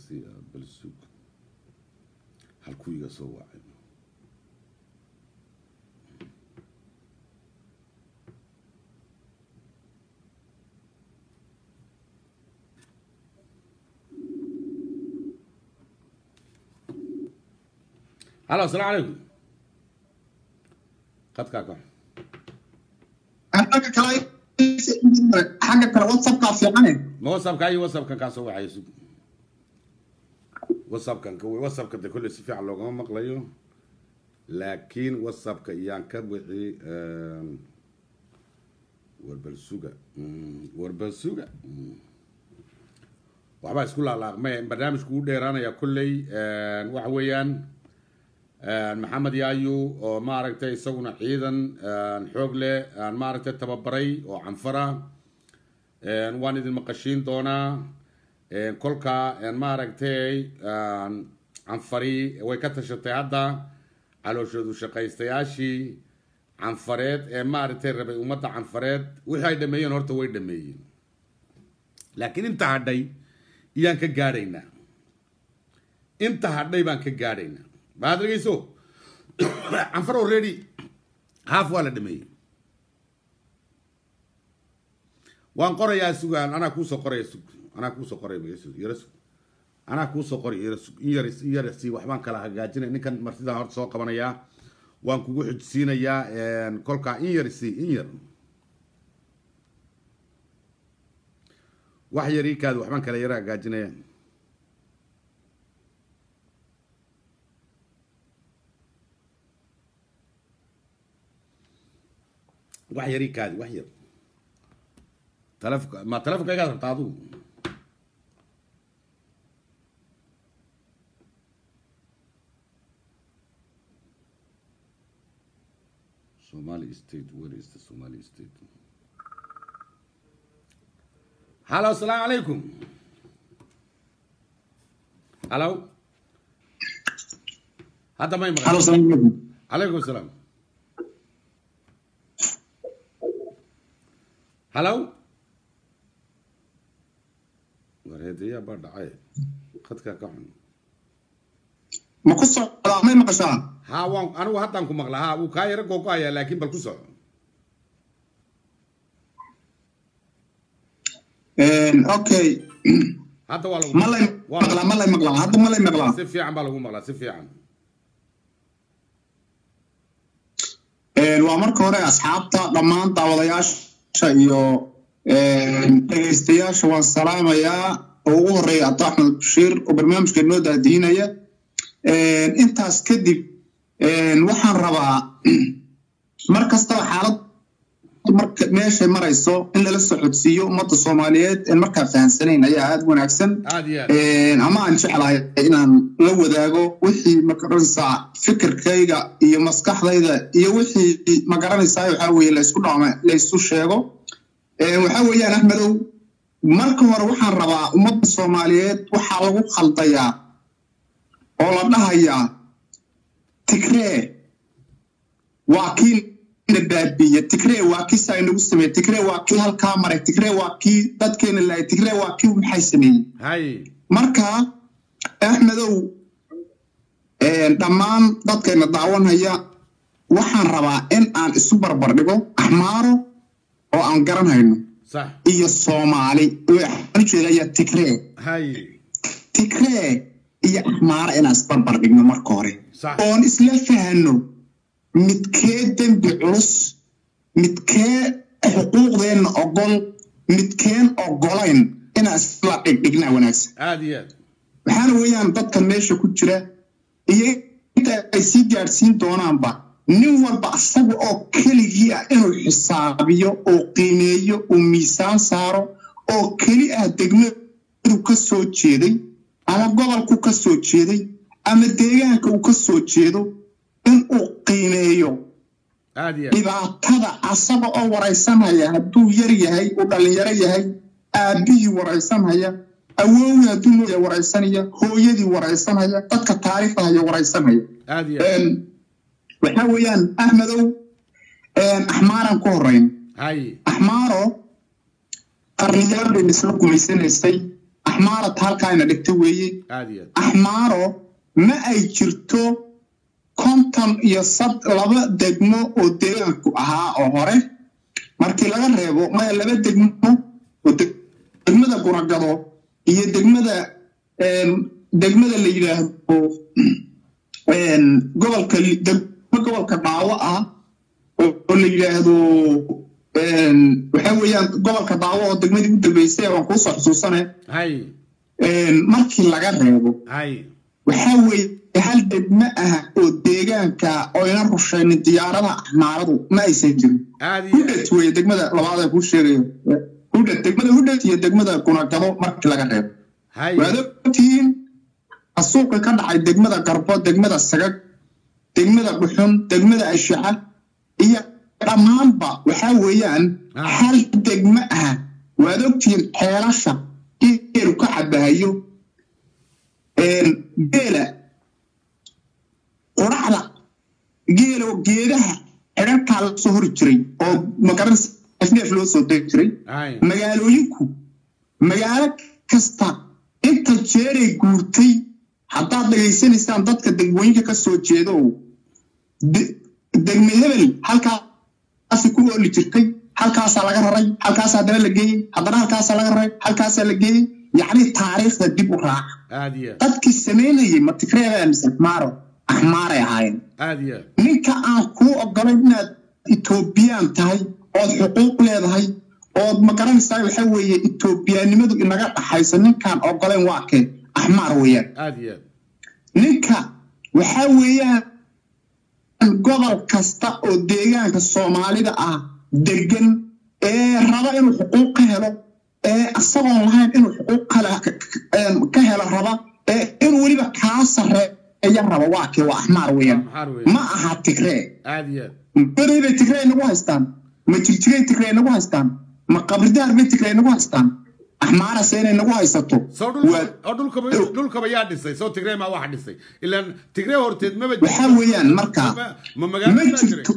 siiyaa bal sug halkuu iga soo wacay halo asalaamu calaykum qadkaa ka xagga kale xagga kale whatsappkaa fiicane ma whatsappka iyo whatsappkan kaa soo wacaya sug whatsappkan whatsappka de kolley si fiican loogama maqlayo laakiin whatsappka iyaan ka wixi warbal suga warbal suga waxbaa isku laalaaqmay barnaamijku u dheeraanaya kolley waxa weeyaan maxamed yaayu oo maaragtay isaguna ciidan xoog leh maaragtay tababaray oo canfara waan idin maqashiin doonaa kolka maaragtay canfari way ka tashatay hadda calooshoodu shaqaystayaashii canfareed ee maaragtay rabay ummadda canfareed wixii ay dhameeyeen horta way dhameeyeen laakiin inta hadhay iyaan ka gaadhaynaa inta hadhay baan ka gaadhaynaa maad dhegeyso canfar already haaf waa la dhameeyey waan qorayaa sugaan anaa kuusoo qoraya sug anaa kuusoo qoraya yara sug anaa kuusoo qoray yara sug in yar in yar si waxbaan kala hagaajinaya ninkan martidan horta soo qabanayaa waan kugu xujsiinayaa kolkaa in yar si in yar wax yar ii kaadi waxbaan kala yara hagaajinaya wax yar ii kaadi wax yar telefonka ma telefonka igaad rabtaa adigu Somali state where is the Somali state hello assalamu alaikum hello hadda may maqan halo salaamu calaykum عليكم السلام هلو warheedayaa baa dhacay khadkaa ka xun ma ku socdaa may maqashaa haa waan anigu haddaan ku maqlaa haa wuu kaa yaro googo-ayaa laakiin bal ku soco okay hadda waa lagu ma lay maqlaa ma lay maqlaa hadda ma lay maqlaa si fiican baa lagu maqlaa si fiican waa marka hore asxaabta dhammaan daawadayaasha iyo dhegaystayaasha waan salaamayaa oo ugu horeeya abdo axmed bashiir oo barnaamijka inoo daadiinaya intaas kadib waxaan rabaa mar kastaba xaalad marka meeshay marayso in lala socodsiiyo ummadda soomaaliyeed en markaa fahamsanayn ayaa aada wanaagsan aad iyo aad ama aan jeclahay inaan la wadaago wixii magaranaysaa fikirkayga iyo maskaxdayda iyo wixii magaranaysaa waxaa weeye laysku dhacma laysu sheego waxaa weeyaan axmedow marka hore waxaan rabaa ummadda soomaaliyeed waxaa lagu khaldayaa oo la dhahayaa tigree waa kii na baabiiye tigree waa kii saa inagu sameeye tigree waa kii halkaa maray tigree waa kii dadkeena laayay tigree waa kii maxay sameeyey hay marka axmedow dhammaan dadkayna daawanaya waxaan rabaa in aan isu barbar dhigo axmaaro oo aan garanhayno sax iyo soomaali waxaan ujeedaya tigree hay tigree iyo axmaaro inaan isbarbar dhigno marka hore sax oon isla fahano midkee dembi culus midkee xuquuqdeenna ogol midkeen ogolayn inaan isla dhigdhignaa wanaagsan aad iyo aad waxaana weeyaan dadkan meesha ku jira iyo inta ay sii gaadhsiin doonaanba nin walba asaga oo keligii ah inuu xisaabiyo oo qiimeeyo uu miisaan saaro oo keli ah degmadu ka soo jeeday ama gobolku ka soo jeeday ama deegaanka uu ka soo jeedo in uu qiimeeyo aad iyo aad dhibaatada asaga oo waraysanaya hadduu yar yahay uu dhallinyaro yahay aabbihii waraysanaya awowii hadduu nooya waraysanaya hooyadii waraysanaya dadka taariikhdahaya waraysanaya aad iyo aad waxaa weeyaan axmedow axmaaran ku horeyn hay axmaaro qarniyaal bay isla gumaysanaysay axmaarata halkaayna dhigta weeye aad iyo aad axmaaro ma ay jirto konton iyo sad laba degmo oo deegaanku ahaa oo hore markii laga reebo maya laba degmo oo deg- degmada guragado iyo degmada em, degmada la yidhaahdo em, gobolka li- degmo gobolka dhaawo ah oo oo la yidhaahdo em, waxa weeyaan gobolka dhaawo oo degmadii u dambeysay waan kuusoo xusuusane hay em, markii laga reebo hay waxaa weeye hal degmo ah oo deegaanka oyna rushaynin diyaaradaha axmaaradu ma aysan jirin aad iyo aad hudhet weeye degmada labaad ee kuu sheegayo hudhet degmada hudhet iyo degmada gunagado markii laga reebo hay waad ogtihiin xasuuqi ka dhacay degmada garbo degmada sagag degmada dhuxun degmada ashaxa iyo dhammaanba waxaa weeyaan Ah. hal degmo ah waad ogtihiin xeelasha geelu ka cabahayo geela quraxda geelo geedaha xidhankaa la soo hori jiray oo magaran neef loo soo degi jiray hay magaalooyinku magaalo kasta inta jeeray guurtay haddaad dhegaysanaysaan dadka degmooyinka ka soo jeeda oo de- degme hebel halkaasi ku ooli jirtay halkaasaa laga raray halkaasaa haddana la geeyey haddana halkaasaa laga raray halkaasaa la geeyey yacni taariikhda dib u raaca aad iyo aad dadkii samaynayay ma tigreebaa mise axmaaro axmaaray ahaayeen aad iyo aad ninka aan kuu ogolayn inaad etoobiyaan tahay ood xuquuq leedahay ood ma garanaysaa waxa weeye etoobiyaanimadu inaga dhaxayso ninkaan ogolayn waa kee axmaar weeyaan aad iyo aad ninka waxaa weeyaan gobol kasta oo deegaanka soomaalida ah degan ee raba inuu xuquuq ka helo ee isagoon lahayn inuu xuquuq kale ka- ka- ka helo raba ee inuu weliba kaa sarreeya raba waa kee waa axmaar weeyaan maxaar weeye ma aha tigree aad iyo aad goday bay tigrey nagu haystaan ma jigjigay tigrey nagu haystaan ma qabridaar bay tigrey nagu haystaan axmaarase inay nagu haysato soo waa dhulka oo dhulkaba dhulkaba yaa dhisay soo tigree maa wax dhisay ilaan tigree horteed maba waxaa weeyaan markaa ma ma magaalo ma baa jiray jirto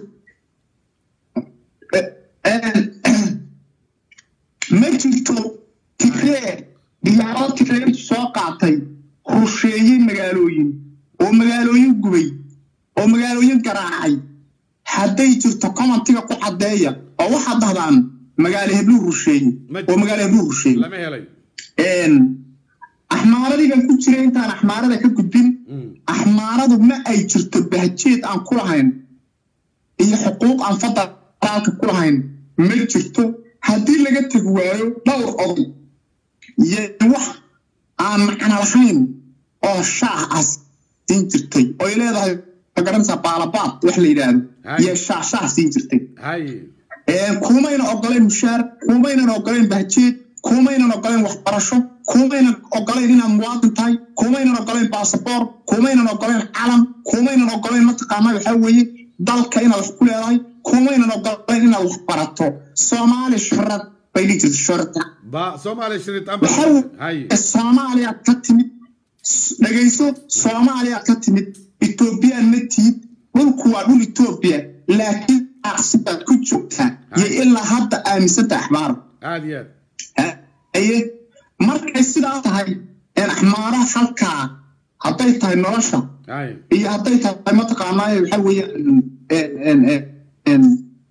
ma jirto tigree diyaarado tigree soo qaatay rusheeyey magaalooyin oo magaalooyin gubay oo magaalooyin garaacay hadday jirto commentiga ku caddeeya oo waxaad dhahdaan magaalo hebluu rusheeye Ma oo magaalo hebluu rusheeye lama helay axmaaradii baan ku jiray intaan axmaarada ka gudbin Mm. axmaaradu ma ay jirto bahjeed aan ku lahayn iyo xuquuq aan federaalka ku lahayn ma jirto haddii laga tegi waayo dhowr oday iyo wax aan macno lahayn oo shaah ah siin jirtay oy leedahay magaranaysaa baalabaad wax la yidhaahdo Hay. iyo shaah shaah siin jirtay hay Ee, kumaynan ogolayn mushaar kumaynan ogolayn bahjeed kumaynan ogolayn waxbarasho kumaynan ogolayn inaad muwaadin tahay kumaynan ogolayn basaboor kumaynan ogolayn calan kumaynan ogolayn mataqaanaa waxaa weeye dalka inaad wax ku leedahay kumaynan ogolayn inaad wax barato soomaali sharad bay dhihi jirta sharta ba soomaaliya shirit amba waxaa hay weeye soomaaliyaad ka timid S- dhegayso soomaaliyaad ka timid etoobiyaan ma tihid dhulku waa dhul etoobiya laakiin aqsidaad ku joogtaa iyo ilaa hadda aaminsanta axmaara aad iyo aad aye markay sidaa tahay een axmaaraha halkaa hadday tahay nolosha hay iyo hadday tahay mataqaanaaye waxaa weeyaan een- een- een- een,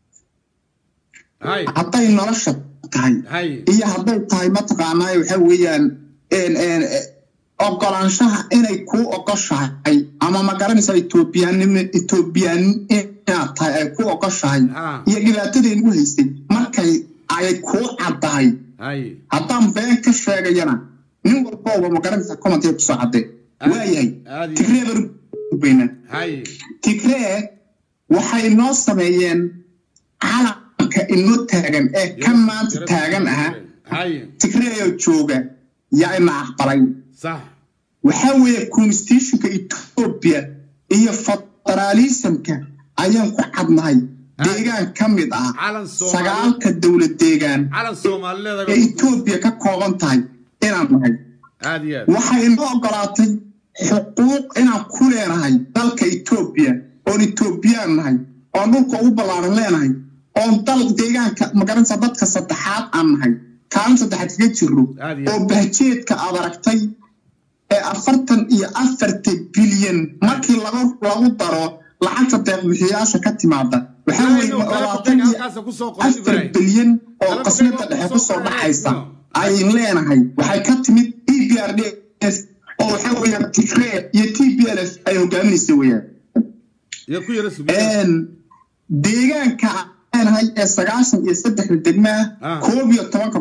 hay hadday nolosha tahay hay iyo hadday tahay mataqaanaaye waxaa weeyaan een- een, e, ogolaanshaha inay kuu ogoshahay ama ma garanaysaa etoobiyaanimo etoobiyaan inaad tahay ay kuu ogoshahay ha iyo dhibaatadii nagu haystay markay ay kuu caddahay hay haddaan been ka sheegayana nin walbooba ma garanaysaa commentay kusoo caddee waayahay aad iyo tigree baan u gudbaynaa hay tigree waxay noo sameeyeen calanka inoo taagan ee ka maanta taagan aha hay tigreeyoo jooga yaa ina aqbalay sax waxaa weeye constitutionka etoobiya iyo federaalismka ayaan ku cadnahay deegaan ka mid ah calan soomaali sagaalka dowlad deegaan calan soomaalileeda ee etoobiya ka kooban tahay inaan nahay aad iyo aad waxay inoo ogolaatay xuquuq inaan ku leenahay dalka etoobiya oon etoobiyaan nahay oon dhulka ugu ballaaran leenahay oon dal deegaanka magaranaysa dadka saddexaad aan nahay kaalin saddexaad kaga jirno Aad iyo oo aad. bahjeedka aad aragtay ee afartan iyo afarta bilyan markii lagu lagu daro lacagta deeqbixiyaasha ka timaada waxaa weeye Ibrahim, kala labaatan fogeyn iyo halkaasa ku soo qoray afar Ibrahim. bilyan oo Kala qasnada fogeyn dhexe oo kusoo kusoo dhacaysa qoray, ayin leenahay waxay ka timid e b r d s oo waxaa weeyaan tigree iyo t b l f ay hogaaminaysa weeyaan iyo ku yara sugiya Een, deegaanka aan leenahay ee sagaashan iyo saddexda degmaa Ah. koob iyo tobanka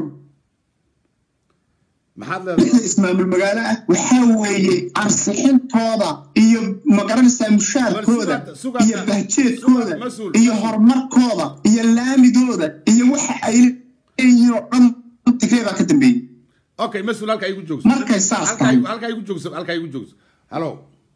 maxaad leedahay wixii ismaamul magaalo ah waxaa weeye ansixintooda iyo magaranaysaa mushaarkooda Bal sugaad- iyo sugaad- bahjeedkooda sugaad, mas-uul, iyo mas-uul. horumarkooda iyo laamidooda iyo waxa ay leeyihiin oo dhan tigree baa ka dambeeyey okay mas-uul halkaa igu joogso Markay saas Halkaa tahay. igu- halkaa igu joogso halkaa igu joogso halo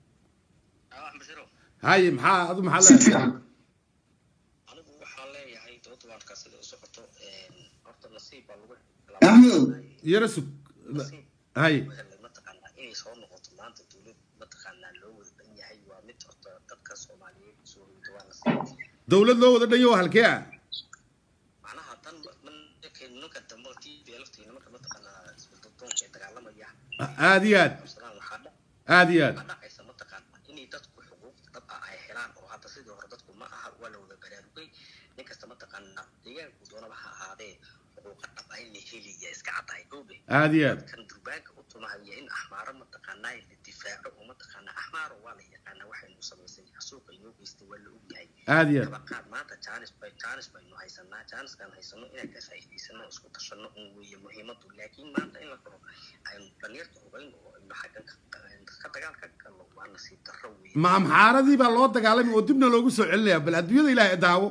haye maxaa adu maxaa si leedahay fiican anigu waxaan leeyahay doodubaadka sida u socoto horta nasiib baa lagu Axmedow. yara sug haye helay mataqaanaa inay soo noqoto maanta dowlad mataqaanaa loo wada dhan yahay waa mid horta dadka soomaaliyeed soo hoyda waa nasiib dowlad loo wada dhanyo halkee ah macnaha tan markay ninka dambe t b laftiina marka mataqaanaa isbadaldoonka ee dagaalamaya aad iyo aad qabsadaan waxaa dha- aad iyo aad waxaa dhacaysa mataqaanaa inay dadku xuquuq dhab ah ay helaan oo hadda sidii hore dadku ma aha waa la wada baraarugay nin kasta mataqaanaa deegaanku doonaba ha ahaadee xuquuqa dhab ah in la helaya iska caddahay goobe aad iyo aad kan durbaanka u tumahaya in axmaaro mataqaanaa la difaaco oo mataqaanaa axmaaro waa la yaqaanaa waxaynu samaysay xasuuqa inoo geystay waa la ogyahay aad iyo aad dabaqaad maanta jaanis bay jaanis baynu haysanaa jaaniskaan haysano inaan ka faa'iidaysano isku tashano un weeye muhiimadu laakiin maanta in la dhaho aynu dhalinyarta ogayn oo aynu xaggan ka ka dagaal ka galno waa nasiib darro weeye ma amxaaradii baa loo dagaalamay oo dibna loogu soo celinaya bal adduunyada ilaahay daawo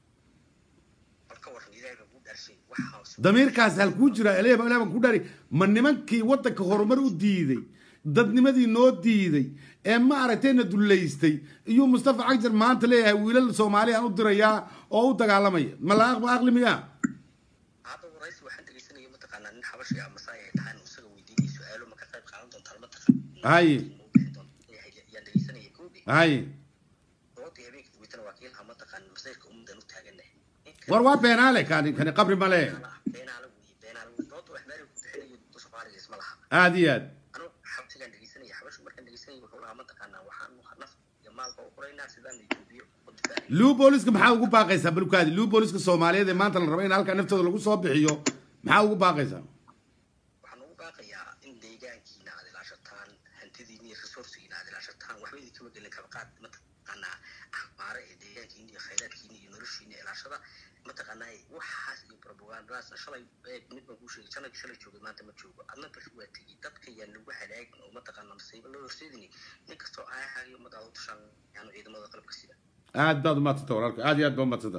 bal ka waran ilaahay baa kuu dhaarshay waxaas damiirkaas halkuu jira ilaahay baa ilaahay baan ku dhaari ma nimankii waddanka horumar u diiday dadnimadii noo diiday ee ma aragtayna dullaystay iyuu mustafa cagjar maanta leeyahay wiilal soomaali aan u dirayaa oo u dagaalamaya ma la aqba aqli miyaa hadda waraysi waxaan dhegeysanaya mataqaanaa nin xabashi ah masaay ay tahay isaga weydiinaya su-aalo ma ka qayb qaadan doontaan mataqaanaa haye yaan dhegeysanaya goobe haye doodii habeenkii weytana waa kiilha mataqaanaa masayrka ummadan u taaganahay war waa beenaale kani kani qabri male beenaala weeye beenaala weeye dooda wax meelay ku bixinayo soomaaliga isma laha aad iyo aad anu xabsigaan dhegeysanaya xabashu markaan dhegeysanaya wuxuu lahaa mataqaanaa waxaan naf iyo maalba u qoraynaa sidaan la etoobiya u difaaci luu booliska maxaa ugu baaqaysaa balkaadi luu booliska soomaaliyeed ee maanta la rabo in halkaa naftooda lagu soo bixiyo maxaa ugu baaqaysaa waxaan ugu baaqayaa in deegaankiina aad ilaashataan hantidiina iyo resourcigiina aad ilaashataan waxba idinkama gelin kaba qaad mataqaanaa axmaare ee deegaankiina iyo khayraadkiina iyo noloshiina ilaashada mataqaanaa waxaas iyo propagandadaasna shalay ee mid baan kuu sheegay shalay shalay joogay maanta ma joogo adna bal waa tegey dadka yaan lagu halaagin oo mataqaanaa masiibo loo horseedini nin kastoo aahaagiyo ummadaada u tashaan yaanu ciidamada qalabka sida aad baad umadsanta walaalka aad iyo aad baa umadsanta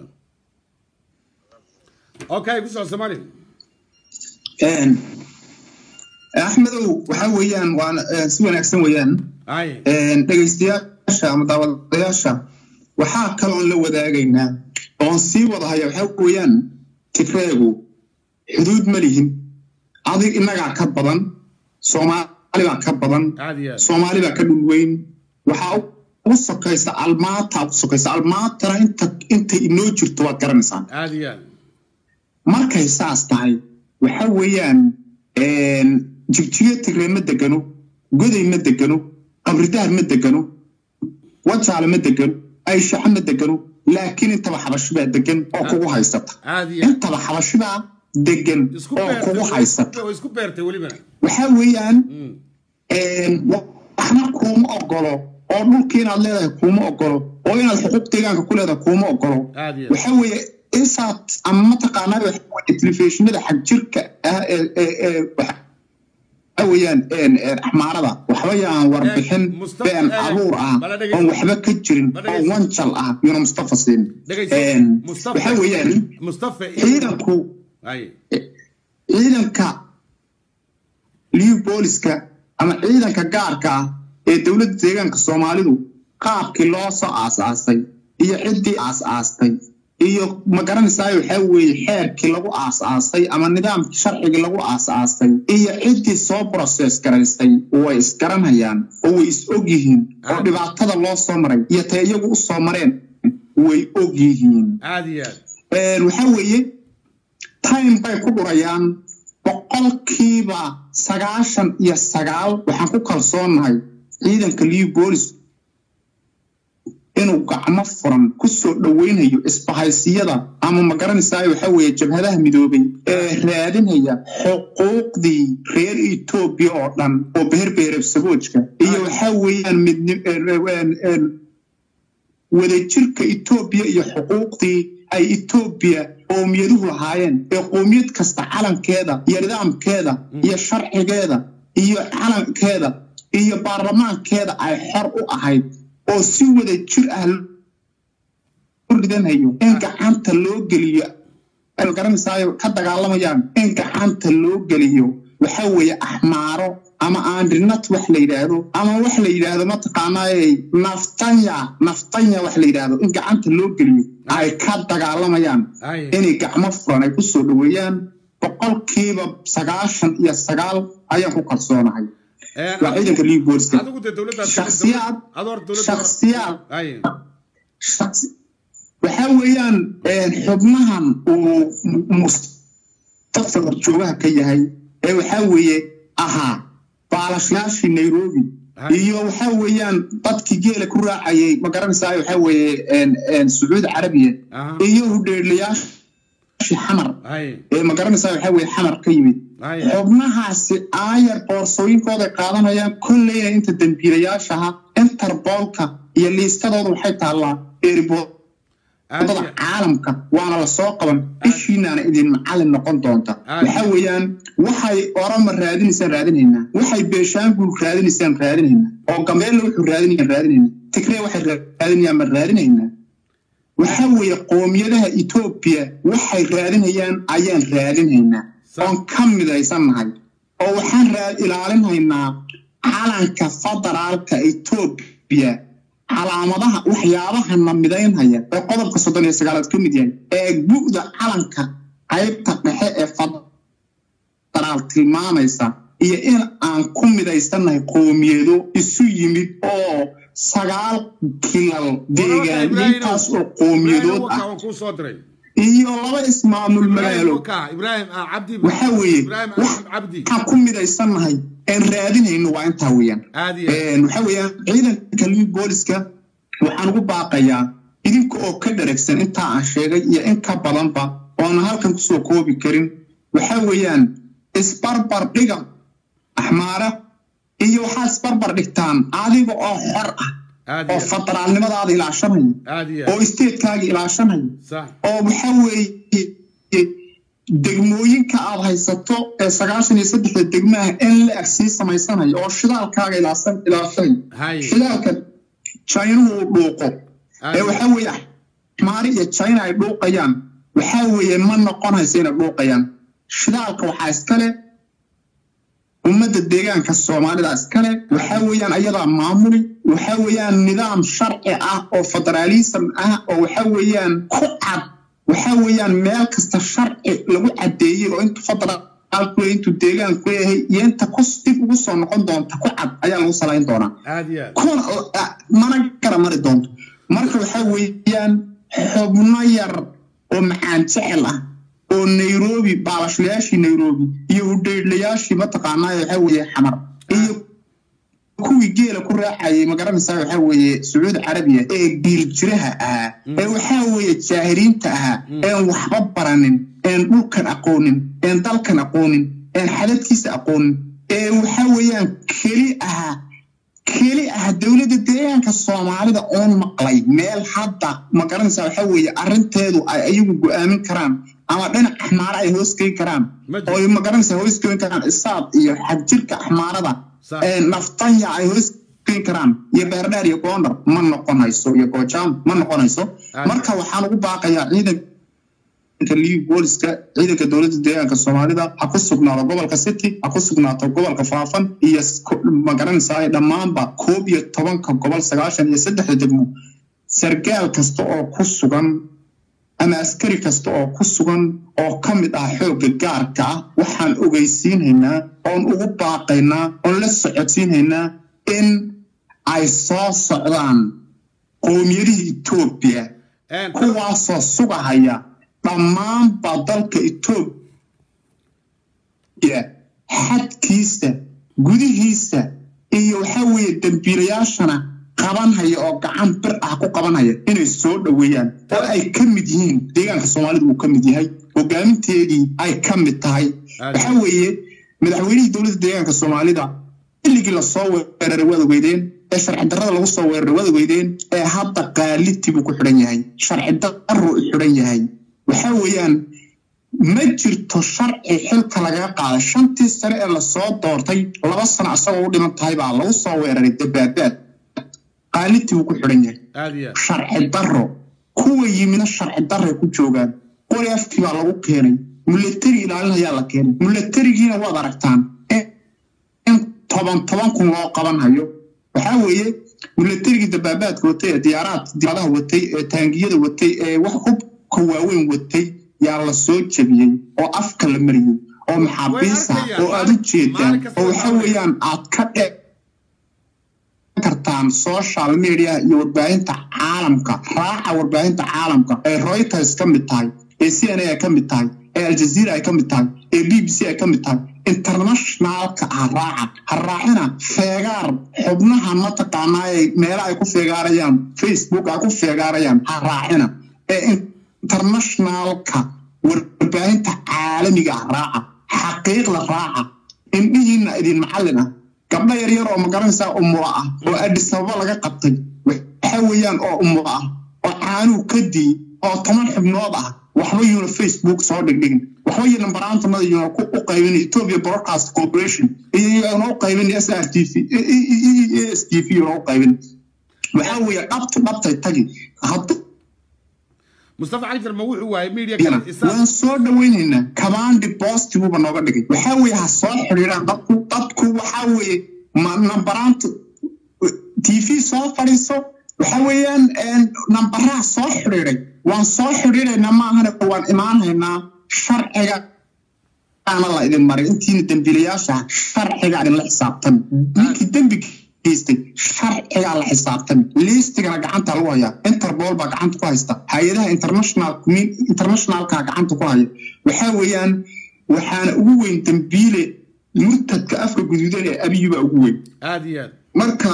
okay ku soco soomaali Een, axmedow waxaa weeyaan waan eh, si wanaagsan weeyaan haye Een, dhegaystayaasha ama daawadayaasha waxaa kaloon la wadaagaynaa oon sii wadahaya waxaa weeyaan tigreegu xuduud ma lihin adig innagaa ka badan soomaali baa ka badan aad iyo aad soomaali baa ka dhul weyn waxaa ugu sokaysa almaata ugu sokaysa almaatana inta inta inoo jirto waad garanaysaa aad iyo aad markay saas tahay waxa weeyaan een, jigjiyo tigree ma degano goday ma degano qabridaar ma degano wajaale ma degano ayshaxa ma degano laakiin intaba xabashibaa degan oo kugu haysata aad iyo aad intaba xabashibaa degan isku oo kugu beertay haysata way isku beertay welibana waxa weeyaan Mm. een, waxna kuuma ogolo oo dhulkii inaad leedahay kuuma ogolo oo inaad xuquuq deegaanka ku leedahay kuuma ogolo aad iyo aad waxa weeye isaad ama mataqaanaa waxa weeye telefishinada xag jirka ah ee ee ee waxa weeyaan een een axmaarada waxba yaan warbixin Eh, Mustafa, been eh, abuur ah bala dhegeyso. oon waxba ka jirin Bala oo dhegeyso. wanjal ah yuna mustafa siin dhegayso Een, mustafa waxa weeyaan mustafa iyo ciidanku haye ciidanka liu booliska ama ciidanka gaarka ah ee dowladda deegaanka soomaalidu qaabkii loo soo aasaasay iyo ciddii aas-aastay iyo ma garanaysaa waxaa weeye xeerkii lagu aas-aasay ama nidaamkii sharcigii lagu aas-aasay iyo ciddii soo process garaystay way isgaranayaan oo way is og yihiin oo dhibaatada loo soo maray iyo tay iyagu u soo mareen way og yihiin aad iyo aad Een, waxaa weeye time bay ku dhurayaan boqolkiiba sagaashan iyo sagaal waxaan ku kalsoonahay ciidanka liu boolis inuu gacmo furan ku soo dhoweynayo isbahaysiyada ama magaranaysaa waxa weeye jabhadaha midoobay ee raadinaya xuquuqdii reer etoobiya oo dhan oo beherbeherab saboojka iyo waxa weeyaan midn wadajirka etoobiya iyo xuquuqdii ay etoobiya qoomiyadahu lahaayeen ee qoomiyad kasta calankeeda iyo nidaamkeeda iyo sharcigeeda iyo calankeeda iyo baarlamaankeeda ay xor u ahayd oo si wada jir ah u ridanayo in gacanta loo geliyo garanaysaay ka dagaalamayaan in gacanta loo geliyo waxa weeye axmaaro ama andrinat wax la yidhaahdo ama wax la yidhaahdo mataqaanaaye naftanya naftanya wax la yidhaahdo in gacanta loo geliyo ay ka dagaalamayaan inay gacmo furan ay ku soo dhoweeyaan boqolkiiba sagaashan iyo sagaal ayaan ku kalsoonahay waa ciidanka liu booliska shaksiyaad shaksiyaad waxa weeyaan xubnahan uu mustaqbal joogaha ka yahay ee waxa weeye ahaa baalashayaashii nairobi iyo waxa weeyaan dadkii geela ku raacayay ma garanaysaa waxa weeye sacuudi carabiya iyo hudheelayaashii xamar ee ma garanaysaa waxa weeye xamar ka yimid xubnahaasi aayar boorsooyinkooda qaadanayaan kolleyna inta dembiilayaashaha interboolka iyo liistadooda waxay taallaa eeriboodada caalamka waana lasoo qaban ishiinaana idin macallin noqon doonta waxa weeyaan waxay orama raadinaysaan raadinaynaa waxay beeshaanguul raadinaysaan raadinaynaa oo gambeella wuxuu raadinayaan raadinaynaa tigree waxay raadinayaan ma raadinaynaa waxa weeye qoomiyadaha etoobiya waxay raadinayaan ayaan raadinaynaa oon ka midaysannahay oo waxaan ilaalinhaynaa calanka federaalka etoobiya calaamadaha waxyaabaha na midaynhaya ee qodobka soddon iyo sagaalaad ka mid yahay ee gu'da calanka qaybta dhexe ee federaal tilmaamaysa iyo in aan ku midaysannahay qoomiyado isu yimid oo sagaal kilal deegaaniyintaas oo qoomiyadood ah iyo laba ismaamul magaalo waxa weeye waxaan ku midaysannahay aan raadinayno waa intaa weeyaan waxa weeyaan ciidanka liu booliska waxaan ugu baaqayaa idinka oo ka dharagsan intaa aan sheegay iyo in ka badanba oona halkan kusoo koobi karin waxa weeyaan isbarbar dhiga axmaara iyo waxaa isbarbar dhigtaan adiga oo xor ah oo federaalnimadaada ilaashanaya oo isteedkaaga ilaashanaya oo waxa weeye degmooyinka aad haysato ee sagaashan iyo saddexda degmaha in la eg sii samaysanayo oo shidaalkaaga ilaashanaya shidaalka jinahu uu dhuuqo ee waxa weeye axmaari iyo jina ay dhuuqayaan waxa weeye ma noqonayso inay dhuuqayaan shidaalka waxaa iskale ummadda deegaanka soomaalida iskale waxa weeyaan ayadaa maamuli waxa weeyaan nidaam sharci ah oo federaalism ah oo waxa weeyaan ku cad waxa weeyaan meel kasta sharci lagu caddeeyey oo intu federaalku intuu deegaanku yahay iyo inta ku dib ugu soo noqon doonta ku cad ayaa lagu salayn doonaa kuna mana gara mari doonto marka waxa weeyaan xubno yar oo macaan jecel ah oo nairobi baalashlayaashii nairobi iyo hudheydlayaashii mataqaanaa waxa weeye xamar iyo kuwii geela ku raacayay magaranaysaa waxa weeye sacuudi carabiya ee giiljiraha ahaa ee waxa weeye jaahiriinta ahaa een waxba baranin een dhulkan aqoonin een dalkan aqoonin een xadadkiisa aqoonin ee waxa weeyaan keli ahaa keli ah dowladda deegaanka soomaalida oon maqlay meel hadda ma garanaysaa waxa weeye arrinteedu ay ayagu go'aamin karaan ama dhinac axmaara ay hoos geyn karaan oo ma garanaysaa hoos geyn karaan isaab iyo xagjirka axmaarada naftanya ay hoos geyn karaan iyo beerdheer iyo goondar ma noqonayso iyo goojaam ma noqonayso marka waxaan ugu baaqayaa ciidanka liu booliska ciidanka dowladda deegaanka soomaalida ha ku sugnaado gobolka city ha ku sugnaato gobolka faafan iyo magaranaysaa dhammaanba koob iyo tobanka gobol sagaashan iyo saddexda degmo sargaal kasta oo ku sugan ama askari kasta oo ku sugan oo ka mid ah xoogga gaarka ah waxaan ogeysiinhaynaa oon ugu baaqaynaa oon la socodsiinhaynaa in ay soo socdaan qoomiyadihii etoobiya kuwaasoo sugahaya dhammaanba dalka xadkiisa gudihiisa iyo waxaa weeye dembiilayaashana qabanhaya oo gacan bir ah ku qabanhaya inay soo dhoweeyaan oo ay ka mid yihiin deegaanka soomaalidu uu ka mid yahay hogaaminteedii ay ka mid tahay waxaa weeye madaxweynihii dowladda deegaanka soomaalida xilligii lasoo weeraray waad ogeydeen ee sharci darrada lagu soo weeraray waad ogeydeen ee hadda qaalitii buu ku xidhan yahay sharci darruu u xidhan yahay waxaa weeyaan ma jirto sharci xilka lagaga qaaday shantii sane ee lasoo doortay laba sano asagoo u dhiman tahay baa lagu soo weeraray dabaabaad qaalitii buu ku xidhan yahay aad iyo aad sharci darro kuwa yimina sharci darray ku joogaan qori afkii baa lagu keenay mulatari ilaalinayaa la keenay mulatarigiina waad aragtaan in toban toban kun loo qabanhayo waxaa weeye mulatarigii dabaabaadka watay ee diyaaraad diyaaradaha watay ee taangiyada watay ee wax hubka waaweyn watay yaa la soo jebiyey oo afka la mariyey oo maxaabiisa oo aad u jeedaan oo waxaa weeyaan aad ka dhe kartaan social media iyo warbaahinta caalamka raaca warbaahinta caalamka ee reuters ka mid tahay ee c n a ay ka mid tahay ee aljazeera ay ka mid tahay ee b b c ay ka mid tahay internationalka ah raaca ha raacina feegaar xubnaha mataqaanaa ee meela ay ku feegaarayaan facebook ay ku feegaarayaan ha raacina ee internationalka warbaahinta caalamiga ah raaca xaqiiqda raaca indhihiina idin macallin ah gabdho yaryar oo magaranaysaa umulo ah oo adis ababa laga qabtay waxa weeyaan oo umulo ah oo caanuu ka dii oo toban xubnood ah waxba yuuna facebook soo dhigdhigin waxba yuuna baraantanada yuuna u qaybin ethiopia broadcast corporation iyo yuuna u qaybin s r t v s t v yuuna u qaybin waxaa weeye dhabta dhabtay tagi hadda mustafa cali jarma wuxuu waayay media kale isaga waan soo dhawaynaynaa commandi postiguba nooga dhigay waxaa weeye ha soo xidhiiraan dadku dadku waxaa weeye ma nambaraanta t v soo fadhiiso waxa weeyaan nambaraha soo xidhiiray waan soo xidhiiraynaa maahane waan imaanhaynaa sharciga ana la idin maray intiina dembiilayaasha sharciga idinla xisaabtami ninkii dembi geystay sharcigaa la xisaabtami liistigana gacanta lagu hayaa interpol baa gacanta ku haysta hay-adaha international internationalka gacanta ku haya waxaa weeyaan waxaana ugu weyn dembiile murtadka afka guduudan ee abiyu baa ugu weyn aad iyo aad marka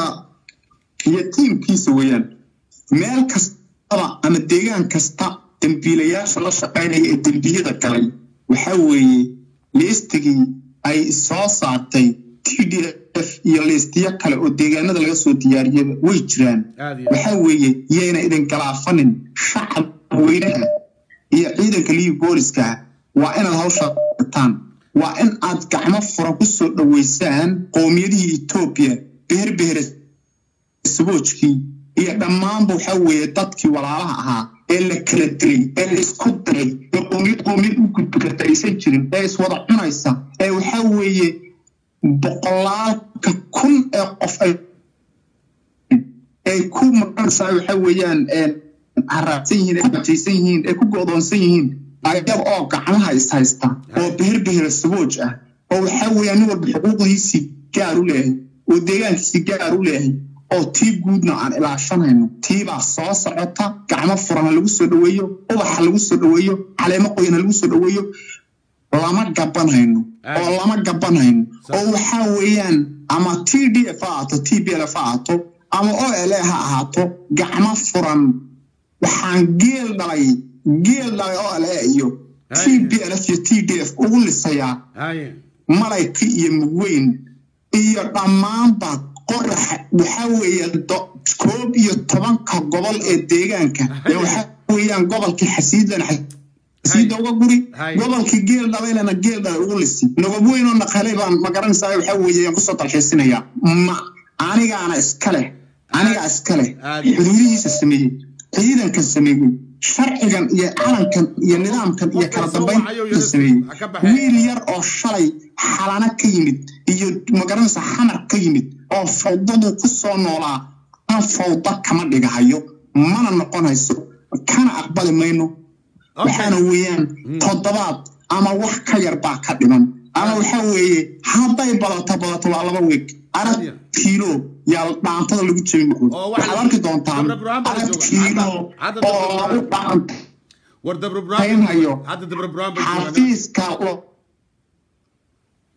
iyo tiimkiisa weeyaan meel kastaba ama deegaan kasta dembiilayaasha la shaqaynaya ee dembiyada galay waxaa weeye liistigii ay soo saartay t d f iyo liistiyo kale oo deegaanada laga soo diyaariyaba way jiraan aad iyo aad waxaa weeye yayna idin galaafanin shacab weynaha iyo ciidanka liibi booliska ah waa inaad hawsha qataan waa in aad gacmo furan ku soo dhoweysaan qowmiyadihii etoobiya beherbehere saboojkii iyo dhammaanba waxaa weeye dadkii walaalaha ahaa ee la kala dilay ee la isku diray ee qowmiyad qowmiyad u gudbi karta aysan jirin ee iswada cunaysa ee waxaa weeye boqolaalka kun ee qof ay ay ku maqanaysaa waxa weeyaan haraabsan yihiin ee bajaysan yihiin ee ku go'doonsan yihiin ayaga oo gacmaha is haysta oo beherbehera sabooj ah oo waxaa weeyaan nin walba xuquuqdiisii gaar u leeyahay oo deegaankiisii gaar u leeyahay oo tii guudna aan ilaashanayno tiibaa soo socota gacmo furan ha lagu soo dhoweeyo ubaxa lagu soo dhoweeyo caleemo qoyan ha lagu soo dhoweeyo lama gabanhayno oo lama gabanhayno oo waxaa weeyaan ama t d f ha ahaato t b l f ha ahaato ama o l a ha ahaato gacmo furan waxaan geel dhalay geel dhalay o l a iyo t b l f iyo t d f ugu lisayaa haye malayka iyo mugweyn iyo dhammaanba qoraxa waxaa weeye do- koob iyo tobanka gobol ee deegaanka ee waxaa weeyaan gobolkii xasiidlana xasiida uga guri Hay. gobolkii geel dhabaylana geel dhalay ugu lisi nabab weyn oo naqalay baan ma garanaysaa waxaa weeye yaan kusoo dalxiisinayaa ma anigaana iska leh anigaa iska leh Aad. xuduudihiisa sameeyey ciidankan sameeyey sharcigan iyo calankan iyo nidaamkan iyo kala dambaynta sameeyey Ha ka baxeen. wiil yar oo shalay xalana ka yimid iyo magaranaysa xamar ka yimid oo fawdadu ku soo noolaa aan fawda kama dhigahayo mana noqonayso kana aqbali mayno waxaana weeyaan toddobaad ama wax ka yar baa ka dhiman ama waxaa weeye hadday badato badato waa laba weeg arag kiilo yaa dhaantada lagu jebin Oo waxa- waxaad arki doontaan Dabra Burhaan baa la arag jooga. kiilo Hadda- hadda Dabra oo Burhaan. lagu dhaanta war dabra Hayn hayo. hadda dabra burhaan bay joogaan xafiiska oo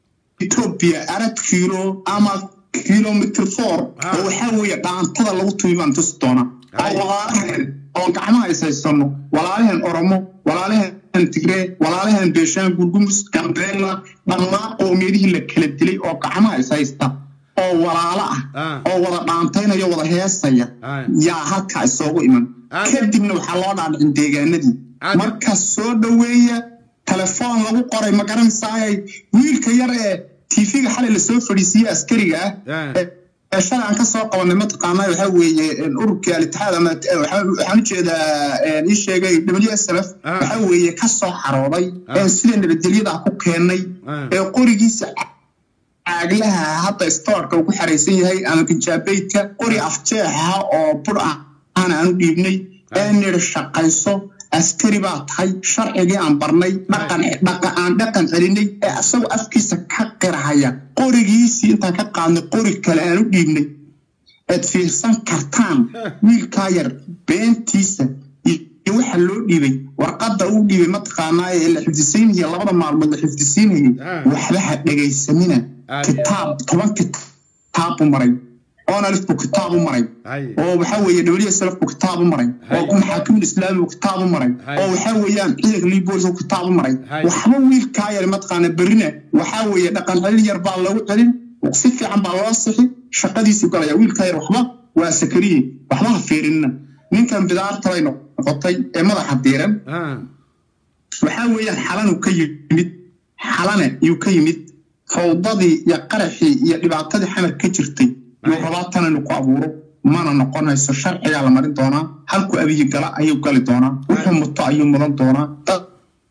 etoobiya arad kiilo ama kilomitr four Ah. oo waxaa weeye dhaantada lagu tumi baan tusi doonaa Hay. oo walaalaheen oo gacmaha is haysano walaalaheen oromo walaalaheen tigree walaalaheen beeshaan gurgumus gambeella dhammaan qoomiyadihii la kala dilay oo gacmaha is haysta oo walaalo ah Ah. oo wada dhaantaynaya wada heesaya Ah. yaa halkaa isoogu iman Ah. kadibna waxaa loo dhaadhicin deegaanadii Ah. marka soo dhoweeya telefoon lagu qoray ma garanaysaayay wiilka yar ee tv-ga xalay lasoo fadhiisiiyey askariga ah Ah. ee- ee shalay aan kasoo qabanay mataqaanaa waxaa weeye een, ururkii alitixaad ama eh, waxaa- waxaan ujeedaa een, ii sheegay w s l f Ah. waxaa weeye kasoo xarooday Ah. ee sida nabadgelyada ku keenay Ah. ee qorigiisa caaglaha hadda stoorka uu ku xaraysan yahay ama kinjaabeydka qori afjeexa oo bur ah aan aanu dhiibnay ee nidhi shaqayso askari baa tahay sharcigii aan barnay dhaqan dhaqa- aan dhaqan celinay ee asagoo afkiisa ka qirahaya qorigiisii intaan ka qaadnay qori kale aan u dhiibnay aad fiirsan kartaan wiilkaa yar beentiisa iyo waxa loo dhiibay warqadda uu dhiibay mataqaanaa ee la xifdisiinaya labada maalmood la xifdisiinayay Ah. waxba ha dhegaysanina Ah, kitaab toban kitaab u maray onalif buu kitaab u maray Hay. oo waxaa weeye w slf buu kitaab u maray Hay. oo maxaakimul islaami buu kitaab u maray Hay. oo waxaa weeyaan ciidanka libolis buu kitaab u maray Hay. waxba wiilkaa yar mataqaana berrina waxaa weeye dhaqan celin yar baa lagu celin si fiican baa loo sixi shaqadiisii galaya wiilkaa yar waxba waa sakariye waxba ha fiirinina ninkan bidaarta bay noqotay ee madaxa diiran Ah. waxaa weeyaan xalanuu ka yimid xalane yuu ka yimid fawdadii iyo qaraxii iyo dhibaatadii xamar ka jirtay yuu rabaa tan inuu ku abuuro mana noqonayso sharcigaa la marin doonaa halku abiyi gala ayuu gali doonaa wuxuu muto ayuu mudan doonaa dad-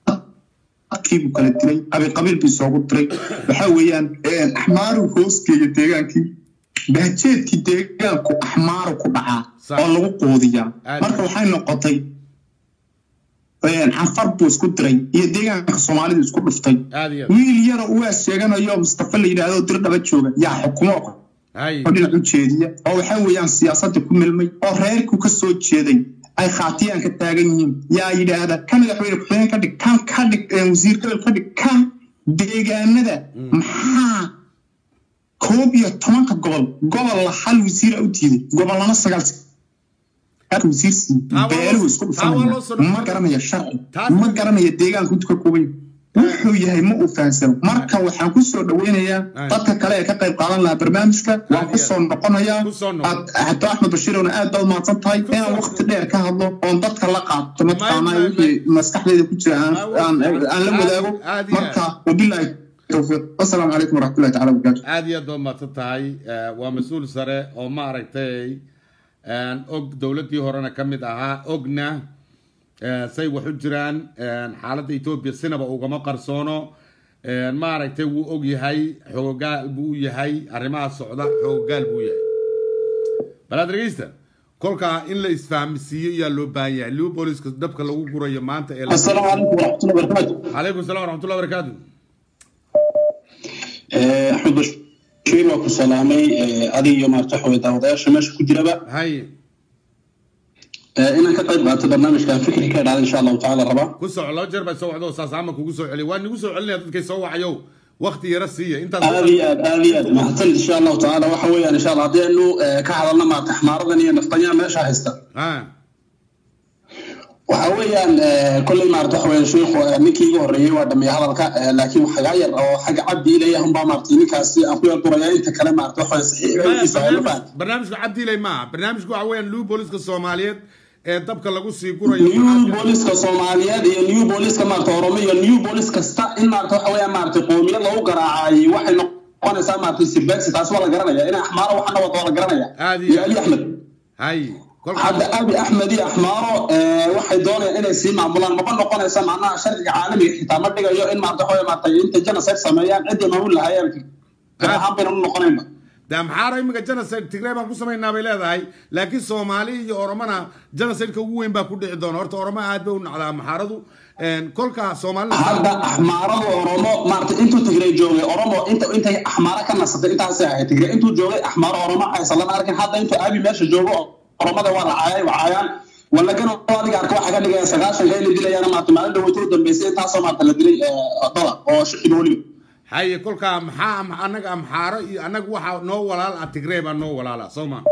dadkiibuu kala dilay abiqabiil buu isoogu diray waxaa weeyaan axmaaru hoosgeeya deegaankii baajeedkii deegaanku axmaaru ku dhacaa Sax. oo lagu qoodiyaa Aad. marka waxay noqotay canfar buu isku diray iyo deegaanka soomaalidu isku dhuftay aad iyo aad. wiil yara uwaa sheeganayo mustafa la yidhaahdo dir dhaba jooga yaa xukumo Hay. oo dhinac u jeediya oo waxaa weeyaan siyaasadda ku milmay oo reerku ka soo jeeday ay khaatiyaan ka taagan yihiin yaa yidhaahda ka madaxweyne ku-xigeen ka dhig kan ka dhig eh, wasiir gobol ka dhig kan deegaanada maxaa koob iyo tobanka gobol gobol la hal wasiira u diiday gobolana sagaal wasiir sii Taa waa loo- beeluhu isku taa waa loo dhufanaya soo- ma garanaya sharci Taas- ma garanaya deegaanku intu ka kooban yahay. wuxuu yahay ma uu fahansano marka waxaan ku soo dhaweynayaa Ay. dadka kale ee ka qayb qaadan lahaa barnaamijka waan ku soo noqonayaa Ku soo noqon. Aad- hato axmed bashiirowna aad baad mahadsan tahay inaan waqti dheer ka hadlo oon dadka la qaato mataqaanaa may- wixii maskaxdayda ku jira aan May- aan- aan la aad- wadaago aad iyo marka wabilaahi towfiiq wasalaamu calaykum waraxmatullahi tacala wabarakaatu aad iyo aad baad mahadsan tahay Eh, waa mas-uul sare oo maaragtay een, og dowladdii horena ka mid ahaa ogna eh, say wax u jiraan een, xaaladda etoobiya sinaba ugama qarsoono een, maaragtay wuu og yahay xoogaal buu u yahay arrimaha socda xoogaal buu yahay balaad dhegeysta kolkaa in la isfahmisiiyo ayaa loo baahan yahay liu booliska dabka lagu gurayo maanta ee la- السلام عليكم ورحمة الله وبركاته calaykum salaam waraxmatullahi wabarakaatu آه، أحمد بشير وكو سلامي آه، أدي يوم أرتاحوا داودايا ماشي كجربة hay آه، إن كقيب قاعدة برنامج كان فكري كان إن شاء الله تعالى ربا ku soco laba jeer baa soo wacdo saas ama kugu soo celiy waa nigu soo celinaya dadkay soo wacayow waqti yara siiya intaas آلي آد آلي آد محسن إن شاء الله تعالى وحوي إن شاء الله هدي إنه آه، كحضرنا مع تحمار ذنيا نفطنيا ماشي هيستا ha وحويان كل ما أرتاحوا يا شيخ نكي يوري ودمي هذا الك لكن حجاير أو حاجة عبدي لي هم بمارتيني كاسي أخويا الدريا أنت كلام أرتاحوا صحيح Maya, يسألوا barnaamij- barnaamijku cabdiilay maaha barnaamijku waxa weeyaan liu booliska soomaaliyeed ee dabka lagu sii gurayo new booliska soomaaliyeed iyo new booliska maarata oromo iyo new bolis kasta in maarata waxa weeyaan maarata qoomiyad lagu garaacay waxay noqonaysaa maarata sibaaksi taas waa la garanaya in axmaaro waxana wada waa la garanaya Aad iyo iyo ali axmed hay kolka hadda abi axmed iyo axmaaro eh, waxay doonayaan inay sii maamulaan maba noqonaysa macnaha sharciga caalamiga xitaa ma dhigayo in maarata waxa weeye maarata intay genocide sameeyaan ciddii maamul lahayeen gar ahaan bayna u noqonaynba de amxaara iminka genocide tigray baan ku samaynaa bay leedahay laakiin soomaali iyo oromona genocideka ugu weyn baa ku dhici doona horta oromo aad bay u nacdaa amxaaradu kolka soomaalida hadda axmaarada oromo maarata intuu tigray joogay oromo inta intay axmaara ka nasatay intaasay ahayd tigray intuu joogay axmaaro oromo aysan lana arkin hadda intuu abi meesha joogo oromada waa la caayay waa caayaan walagana adiga arka waxaa ka dhigaya sagaashanka in la dilayaan maarata maalin dhaweyta u dambeysay intaasoo maarata la dilay dada oo shicib weliba haye kolkaa maxaa am- annaga amxaaro iyo annaga waxaa noo walaal ah tigrey baa noo walaala soo ma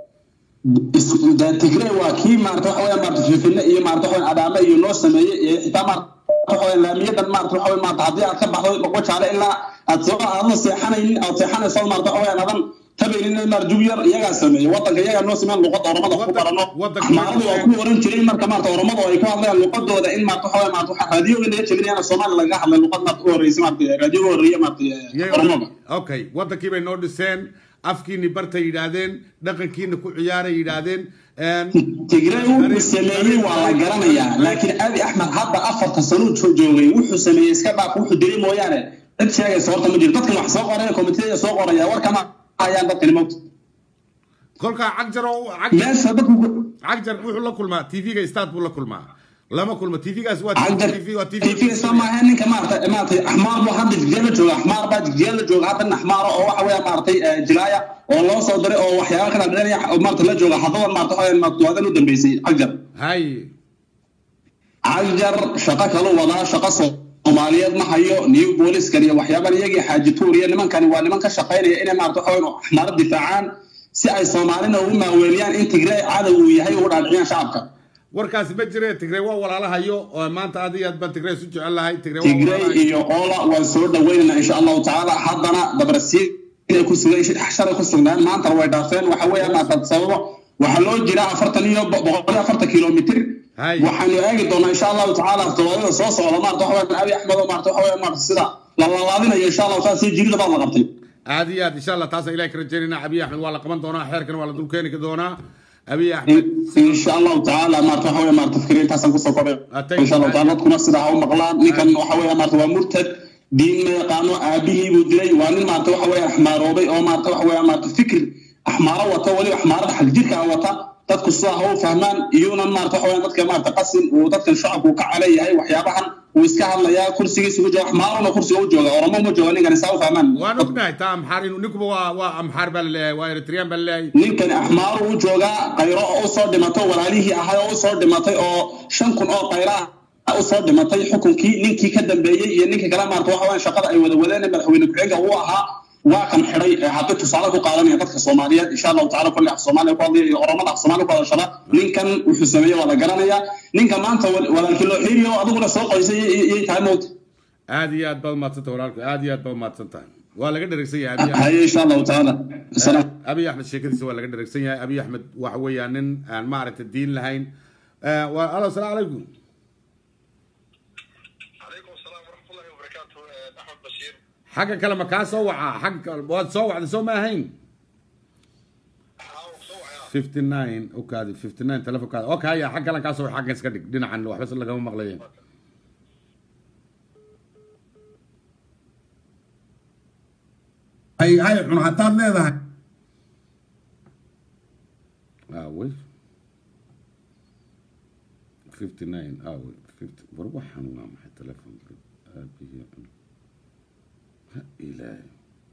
tigray waa kii maarata waxa weya maarata fifine iyo maarata waxa weya adaame iyo noo sameeyey ee xitaa maarata waxa weya laamiyadan maarata waxa weya maarata haddii aad ka baxdo boqojaale ilaa aad soo aadan seexanaynin aad seexanayso maarata waxa weya adan tabaynin maar jubyar iyagaa sameeyey wadanka iyagaa noo sameeyeen luqada oromada ku Wadan- barano wadanka axmaaradu waa wadanka- ku oran jiray marka maarata oromadu ay ku hadlayaan luqadooda in maarata waxa weya maarata waxa raadiyoga laga jelinayana soomaali lagaga hadlay luqad maarata u horreysay maarata raadiyoga horreeye maarata Yay- oromada okay wadankii bay noo dhiseen afkiini bartay yidhaahdeen dhaqankiina ku ciyaaray yidhaahdeen een, tigray wuxuu sameeyey waa la garanayaa laakiin abi axmed hadda afarta sano uu joogay wuxuu sameeyey iska dhaaf wuxuu dilay mooyaane cid sheegaysa horta ma jiro dadkan wax soo qoraya komiteyada soo qoraya warkama hayaan dadkani mogta kolkaa cagjar oo cagjar meesha dadku cagjar wuxuu la kulmaa tv-ga start buu la kulmaa lama kulma tv-gaas waa cagjar tv waa tv tifisa maaha ninka maarata maarata axmaar buu hadda jigjeela jooga axmaar baa jigjeela jooga hadda nin axmaara oo waxa weya maaratay jilaaya oo loo soo diray oo waxyaaba kala dheeraya oo maarata la jooga haddadan maarata waxa weya maarata waadan u dambeysay cagjar haye cagjar shaqo kalu wadaa shaqo soomaaliyeed ma hayo new booliskan iyo waxyaaban iyagii xaaji tuuriya nimankani waa niman ka shaqaynaya inay maarata waxa weyn axmaaro difaacaan si ay soomaalina ugu maaweeliyaan in tigray cadow uu yahay ugu dhaadhiciyaan shacabka warkaasi ma jire tigrey waa walaalahayo oo maanta aad iyo aad baan tigrey isu jecel lahay tigrey waa tigray walaalahayo. iyo oola waan soo dhaweynaynaa insha allahu tacaala haddana dabarasiin inay ku sugan shalay ku sugnaan maantana way dhaafeen waxa weeya maarata sababo waxaa loo jiraa afartan iyo bo- boqol iyo afartan kilomitr Hay. waxaanu eegi doonaa insha allahu tacaala todobaadada soo socda maarata waxa weya abi axmed oo maarata waxa weya maarata sida la lalaadinayo insha allahu taala si jirida baad la qabtay aad iyo aad insha allah taasa ilahay ka rajaynayna abiy axmed waa la qaban doonaa xeerkan waa la dul keeni doonaa abiy axmed insha allahu tacaala maarata waxa weya maarata fikriintaasaan kusoo koray Atay- insha allahu taala dadkuna sidaa ha u maqlaan ninkan waxa weya maarata waa murtad diin ma yaqaano aabihii buu dilay waa nin maarata waxa weya axmaaroobay oo maarata waxa weya maarata fikir axmaaro wata weliba axmaarada xagjirka ah wata dadku sidaa ha u fahmaan iyuunan maarata waxa weya dadka maarata qasin uu dadkan shacabku ka caleeyahay waxyaabahan uu iska hadlayaa kursigiisa ugu jooga axmaaruna kursiga u jooga oromo ma jooga ninkan saa u fahmaan waan ognahay taa amxaar inuu ninkuba waa waa amxaar baa laleeyahay waa eritreyaan baa laleeyahay ninkani axmaaru u joogaa qayro oo usoo dhimatay walaalihii ahay oo usoo dhimatay oo shan kun oo qayra ah usoo dhimatay xukunkii ninkii ka dambeeyey iyo ninkii kale maarata waxa weya shaqada ay wada wadeen ee madaxweyne ku-xigeenka uu ahaa waa kan xidhay ee hadda tusaale ku qaadanaya dadka soomaaliyeed insha allahu tacala kulli af soomaaliya ku hadlaya iyo oromada af soomaaliya ku hadashada ninkan wuxuu sameeyey waa la garanayaa ninka maanta wal- walaalkii loo xiiriyo adiguna soo qoysay iyay tahay mowta aad iyo aad baad umahadsan tahay walaalku aad iyo aad baad umahadsan tahay waa laga dheregsan yahay abiy axmed haye insha allahu tacaala salaam abiy axmed sheekadiisa waa laga dheregsan yahay abiy axmed waxa weeyaan nin aan maaragtay diin lahayn Eh, waa alo asalaamu calaykum عليكم السلام ورحمة الله وبركاته آه، أحمد بشير xagga kale ma kaa soo wacaa xagga kale waad soo wacday soo ma ahayn حاول صوعي 59 okaadi 59 telefonkaada okay haya xag kalen kaa soo wac xaggan iska dhig dhinacan waxba se lagama maqlayen hay hay cun hadaad leedahay aawey 59 aawey 50 war waxaan waa maxay telefonka aabihii cun ha ilaahay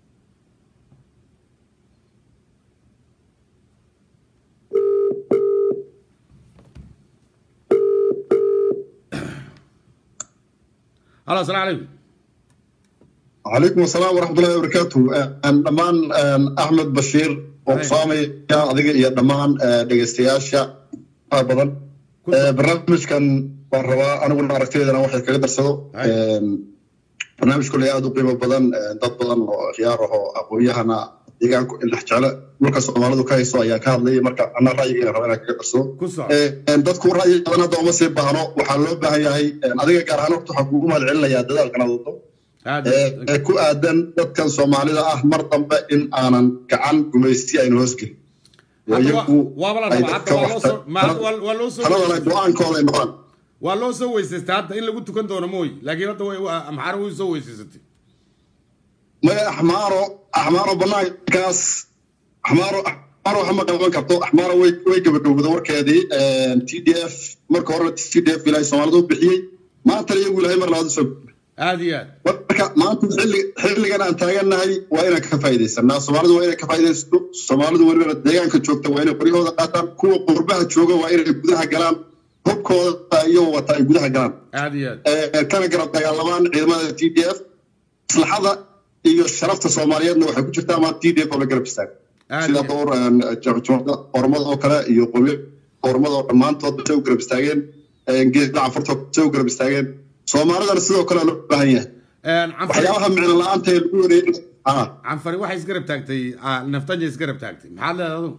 halo asalaamu calaykum عليكم السلام ورحمة الله وبركاته أن دمان أن أحمد بشير وقصامي يا أديك يا دمان دقيستياشا بدن برنامج كان بروا أنا قلنا عرفتي أنا واحد كقدر سدو برنامج كله يا قيمة بدن ضد بدن خياره أقوياء deegaan dhex jecla dhulka soomaalidu ka hayso ayaa ka hadlayay marka ana ra'yigeena raba inaan kaga darsado ku soco dadku ra'yigadan hadda uma sii baahno waxaa loo baahan yahay adiga gaar ahaan horta waxaan kugu mahad celinayaa dadaalkan aad wado aad ee ku aadan dadkan soomaalida ah mar dambe in aanan gacan gumaysti aynu hoosgelin Hadda waa- waaba la rabaa hadda waa loo soo ma- hadda waa- waa loo soo taladana go-aankooda ay noqdaan waa loo soo weysaystay hadda in lagu tukan doono mooy laakiin hadda way waa- amxaar way soo weysaysatay maya axmaaro axmaaro banaankaas axmaaro axmaaro waxa ma qaban karto axmaaro way way gabadhowda warkeedii t d f marka hore t d f ilaahay soomaalidu u bixiyey maantana iyagu ilaahay mar labaad usoo aad iyo aad marka maanta xilli xilligan aan taagannahay waa inaan ka faa'iidaysanaa soomaalidu waa inay ka faa'iidaysato soomaalidu weliba deegaanka joogta waa inay qoryahooda qaataan kuwa qurbaha jooga waa inay gudaha galaan hubkooda iyagoo wata ay gudaha galaan aad iyo aad ee, kana garab dagaalamaan ciidamada t d f maslaxada iyo sharafta soomaaliyeedna waxay ku jirtaa ama t d f oo la garab istaago aad sida iyo- dhowr jamcumada ormada oo kale iyo qowmiya ormada oo dhammaantood say u garab istaageen geeda cafarta say u garab istaageen soomaalidana sidoo kale loo baahan yahay Een, canfari waxyaabaha micno la-aanta ee lagu wareegay ah canfari waxay isgarab taagtay ah, naftanja isgarab taagtay maxaad leedahay adigu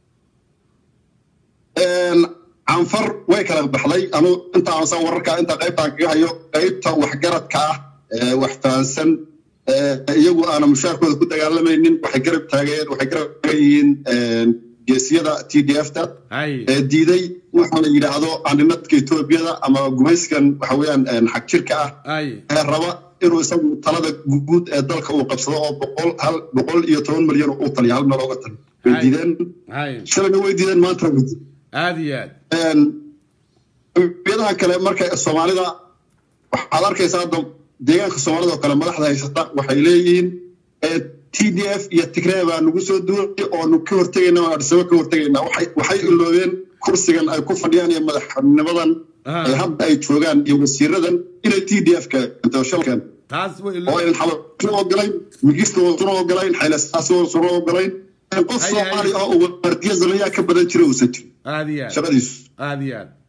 Een, canfar way kala baxday anu inta aansan wararka inta qaybtaan kaga hayo qaybta waxgaradka ah ee wax fahansan ee iyagu aana mushaarkooda ku dagaalamaynin waxay garab taageen waxay garab taagan yihiin een, geesiyada t d f ta hay ee diiday waxa la yidhaahdo andhinadka etoobiyada ama gumayskan waxa weeyaan een, xag jirka ah hay ee raba inuu isagu talada guud ee dalka uu qabsado oo boqol hal boqol iyo toban milyan uu taliya hal meel ooga taliyo way Hay. diideen hay shalayna way diideen maanta way diideen aad iyo aad qowmiyadaha kale marka soomaalida waxaad arkaysaa hadda deegaanka soomaalida oo kale madaxda haysata waxay leeyihiin t d f iyo tigree baa nagu soo duulay oonu ka hortegayna oo adhisabo ka hortegayna waxay waxay iloobeen kursigan ay ku fadhiyaan iyo madaxnimadan Ah. ee hadda ay joogaan iyo wasiiradan inay t d f ka shalkan taas way oo aynan xabasuna ogolayn migista wasuna ogolayn xaylasaasi wasuna ogolayn qof Hay, hay. soomaali ah oo waardiya zamayaa ka badan jira uusan jirin aad iyo aad shaqadiisu aad iyo aad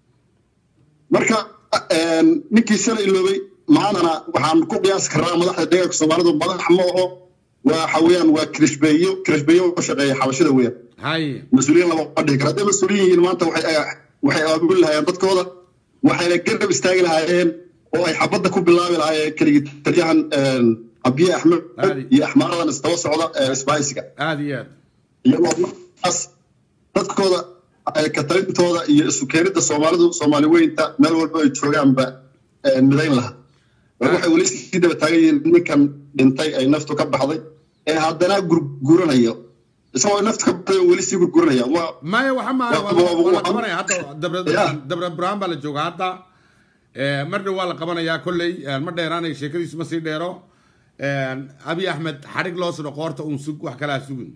marka een, ninkii shalay iloobay maantana waxaan ku qiyaasi karnaa madaxda deegaanka soomaalidu madax ma aho waxa weeyaan waa kirishbeeyo kirishbeeyo oo shaqeeya xabashida weeyaan hay mas-uuliyiin lama dhihi kara hadday mas-uuliyin yihiin maanta waxay waxay abaabuli lahaayeen dadkooda waxayna garab istaagi lahaayeen oo ay xabadda ku bilaabi lahaayeen keligii taliyahan een, abiye axmed Aadi. iyo axmaaradan isdaba socda ee isbaaysiga aad iyo aad iyagoo markaas dadkooda ay ka talintooda iyo isu keenidda soomaalidu soomaali weynta meel walba ay joogaanba eh, midayn lahaa war waxay weli sii daba taagan yihiin ninkan dhintay ay naftu ka baxday ee haddana gurguranayo isagoo naftu ka baxday oo weli sii gurguranaya waa maya waxa ma Wa- wa- waa la wa- qabanaya hadda dabra Yeah. dabra burhaan baa la jooga hadda Eh, marna waa la qabanayaa kolley eh, ma dheeraanayo sheekadiisu ma sii dheero Eh, abi axmed xadhig loo sudho qoorta uun sug wax kalaa sugin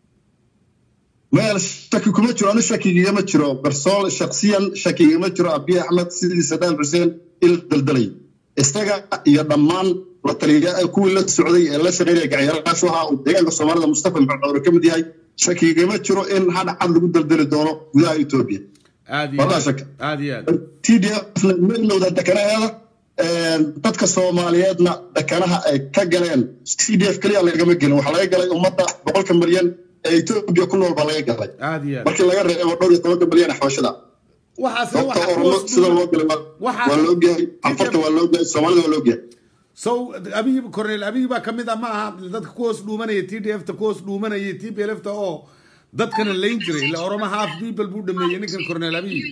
meel shaki kuma jiro anu shakigigama jiro barsool shaksiyan shakigigama jiro abiy axmed sidii sadaam xuseen il daldalay isaga iyo dhammaan la taliya kuwii la socday ee la shaqeynaya gacyaalaashu ahaa uu deegaanka soomaalida mustafa maxamed cawre ka mid yahay shakigigama jiro in hadh cad lagu daldali doono gudaha etoobiya aad iyo Wallah aad shaka. aad iyo aad t d f ma ilowda dekanaheeda dadka soomaaliyeedna dekanaha ay ka galeen t d f keliya lagama gelin waxaa laga galay ummadda boqolka milyan ee etoobiya ku nool baa laga galay aad iyo aad markii laga reebo dhowr iyo tobanka milyan ee xabashada waxaas sababta waxa oromo kuwas sida loo galay waa- Waxaa- waa la ogyahay afarta waa la ogyahay soomaalida waa la ogyahay so abiy cornel abiy baa kamid ah ma aha dadka ku hoos dhuumanaya t d f ta ku hoos dhuumanaya t p l f ta oo dadkana layn jiray ila oromo half people buu dhameeyey ninkan cornel abiy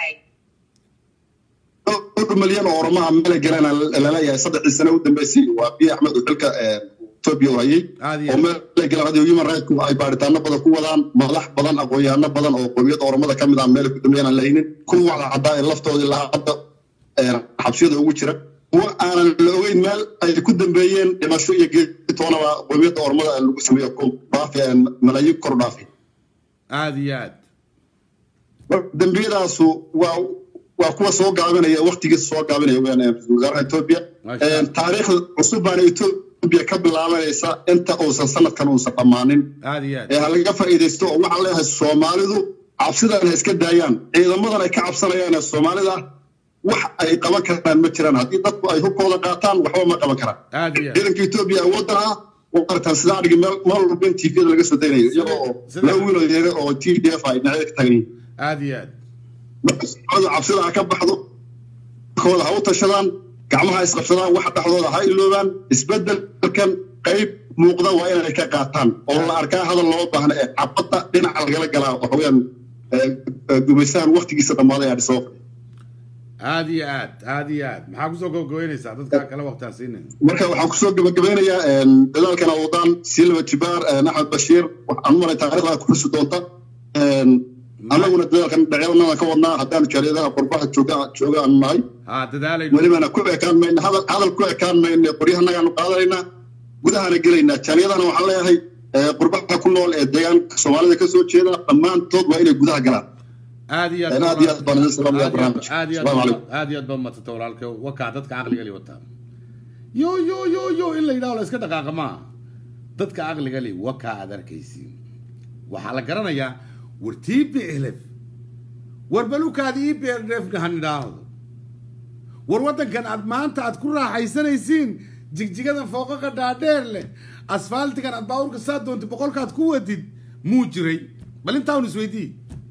dhowr milyan oo oromaha meel galeen laleeyahay saddexdii sano u dambeysay waa biy axmed oo xilka ee, etoobiya u hayay Aad iyo oo meel galeen hadda human rights ay baaritaano badan ku wadaan madax badan aqoon-yahano badan oo qowmiyadda oromada ka mid ah meel ku dambeeyaan aan lahaynin kuwa wacda caddaa ee laftoodii ilaa hadda ee, xabsiyada ugu jira kuwa aanan la ogeyn meel ay ku dambeeyeen dhimasho iyo geedi toonaba qowmiyadda oromada lagu sameeyo ku dhaafi ee, malaayiin kor u dhaafi aad iyo aad dembiyadaasu waa waa kuwa soo gaabinaya waqtigiisa soo gaabinaya weyaan ee ra-iisul wasaaraha etoobiya Masha Allah. taariikhda cusub baana etoobiya ka bilaabanaysa inta uusan sanadkan uusan dhammaanin aad iyo aad ee ha laga faa'iidaysto oo waxaan leeyahay soomaalidu cabsidan ha iska daayaan ciidamadan ay ka cabsanayaan ee soomaalida wax ay qaban karaan ma jiraan haddii dadku ay hubkooda qaataan waxba ma qaban karaan aad iyo aad ciidanka etoobiya awooddan ah oo arkaan sida adhigi meel meel walba in tvda laga soo daynayo iyagoo oo Sida- laba wiil oo yaga oo t d f ay dhinacyada ka tagan yihiin aad iyo aad marka soomaalida cabsida ha ka baxdo kooda ha u tashadaan gacmaha ha isqabsadaan waxa dhexdooda ha iloobaan isbedelkan qayb muuqda waa inay ka qaataan oo la arkaa hadal loo baahna ee cabadda dhinaca lagala galaa waxa weeyaan gumaysahan waqtigiisa dhammaaday aa dhisoo aad iyo aad aad iyo aad maxaa kusoo gabagabeynaysaa dadka kale waqtaan siinay marka waxaan kusoo gabagabeynayaa dadaalkan awdaan silva jibaar axmed bashiir waxaan u malay taariikhda ku xusi doonta annaguna dadaalkan dhacyadanadan ka wadnaa haddaanu jaariyadaha qurbaha jooga jooga aanu nahay ha dadaalay welibana ku ekaan mayna hadal hadal ku ekaan mayna qoryahanaagaanu qaadanaynaa gudahana gelaynaa jaaliyadana waxaan leeyahay qurbaha ku nool ee deegaanka soomaalida ka soo jeeda dhammaantood waa inay gudaha galaan aad iyo aad iyo aad baan idin salaamaya barnaamijka aad iyo asalaamu aad calaykum aad iyo aad baad madsata walaalka wakaa dadka caqliga li wataa yo yo yo yo in la yidhaho la iska dhaqaaqa maaha dadka aqliga le wakaa aad arkaysiin waxaa la garanayaa war t b lf war balukaad e b lfna han idhaahdo war waddankan aad maanta aad ku raaxaysanaysiin jigjigadan fooqaqa dhaadheer leh asfaaltigan aad baawurka saa doontay boqolkaad ku wadid muu jiray bal intaa un isweydii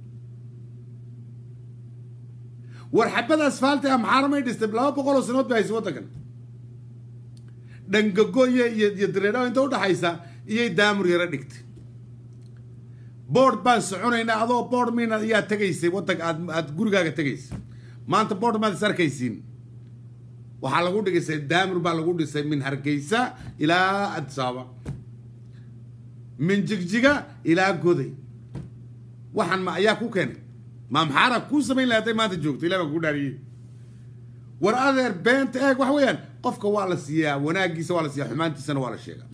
war xabada asfaalti ah maxaaramay dhistay laba boqol oo sanood bay haysay waddankan dhangago iyo iyo iyo dareedhaha inta udhaxaysa iyay daamur yaro dhigtay board baan soconaynaa adoo board mina ayaa tegaysay waddanka aad aad gurigaaga tegaysay maanta board maad is arkaysiin waxaa lagu dhigisay daamur baa lagu dhisay min hargeysa ilaa adsaaba min jigjiga ilaa goday waxaan ma ayaa ku keenay ma maxaara kuu samayn laha hadday maanta joogto ilah baan kuu dhaariyey war adeer beenta eeg waxa weeyaan qofka waa la siiyaa wanaagiisa waa la siiyaa xumaantiisana waa la sheegaa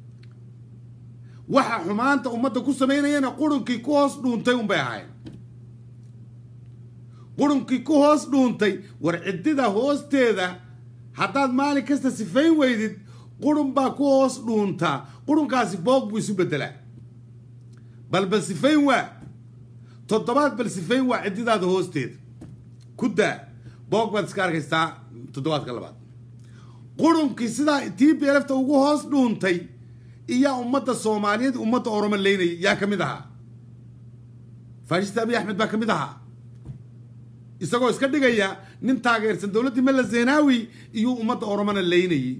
waxa xumaanta ummadda ku samaynayana qurunkii ku hoos dhuuntay unbay ahaayeen qurunkii ku hoos dhuuntay war ciddida hoosteeda haddaad maalin kasta sifayn weydid qurun baa ku hoos dhuuntaa qurunkaasi boog buu isu beddelaa bal bal sifayn waa toddobaad bal sifayn waa ciddidaada hoosteeda ku daa boog baad iska arkaysaa toddobaadka labaad qurunkii sidaa tii beelafta ugu hoos dhuuntay iyaa ummadda soomaaliyeed ummadda oromo leynayay yaa ka mid ahaa faashista abiy axmed baa ka mid ahaa isagoo iska dhigaya nin taageersan dowladdii mella zenawi iyuu ummadda oromona leynayay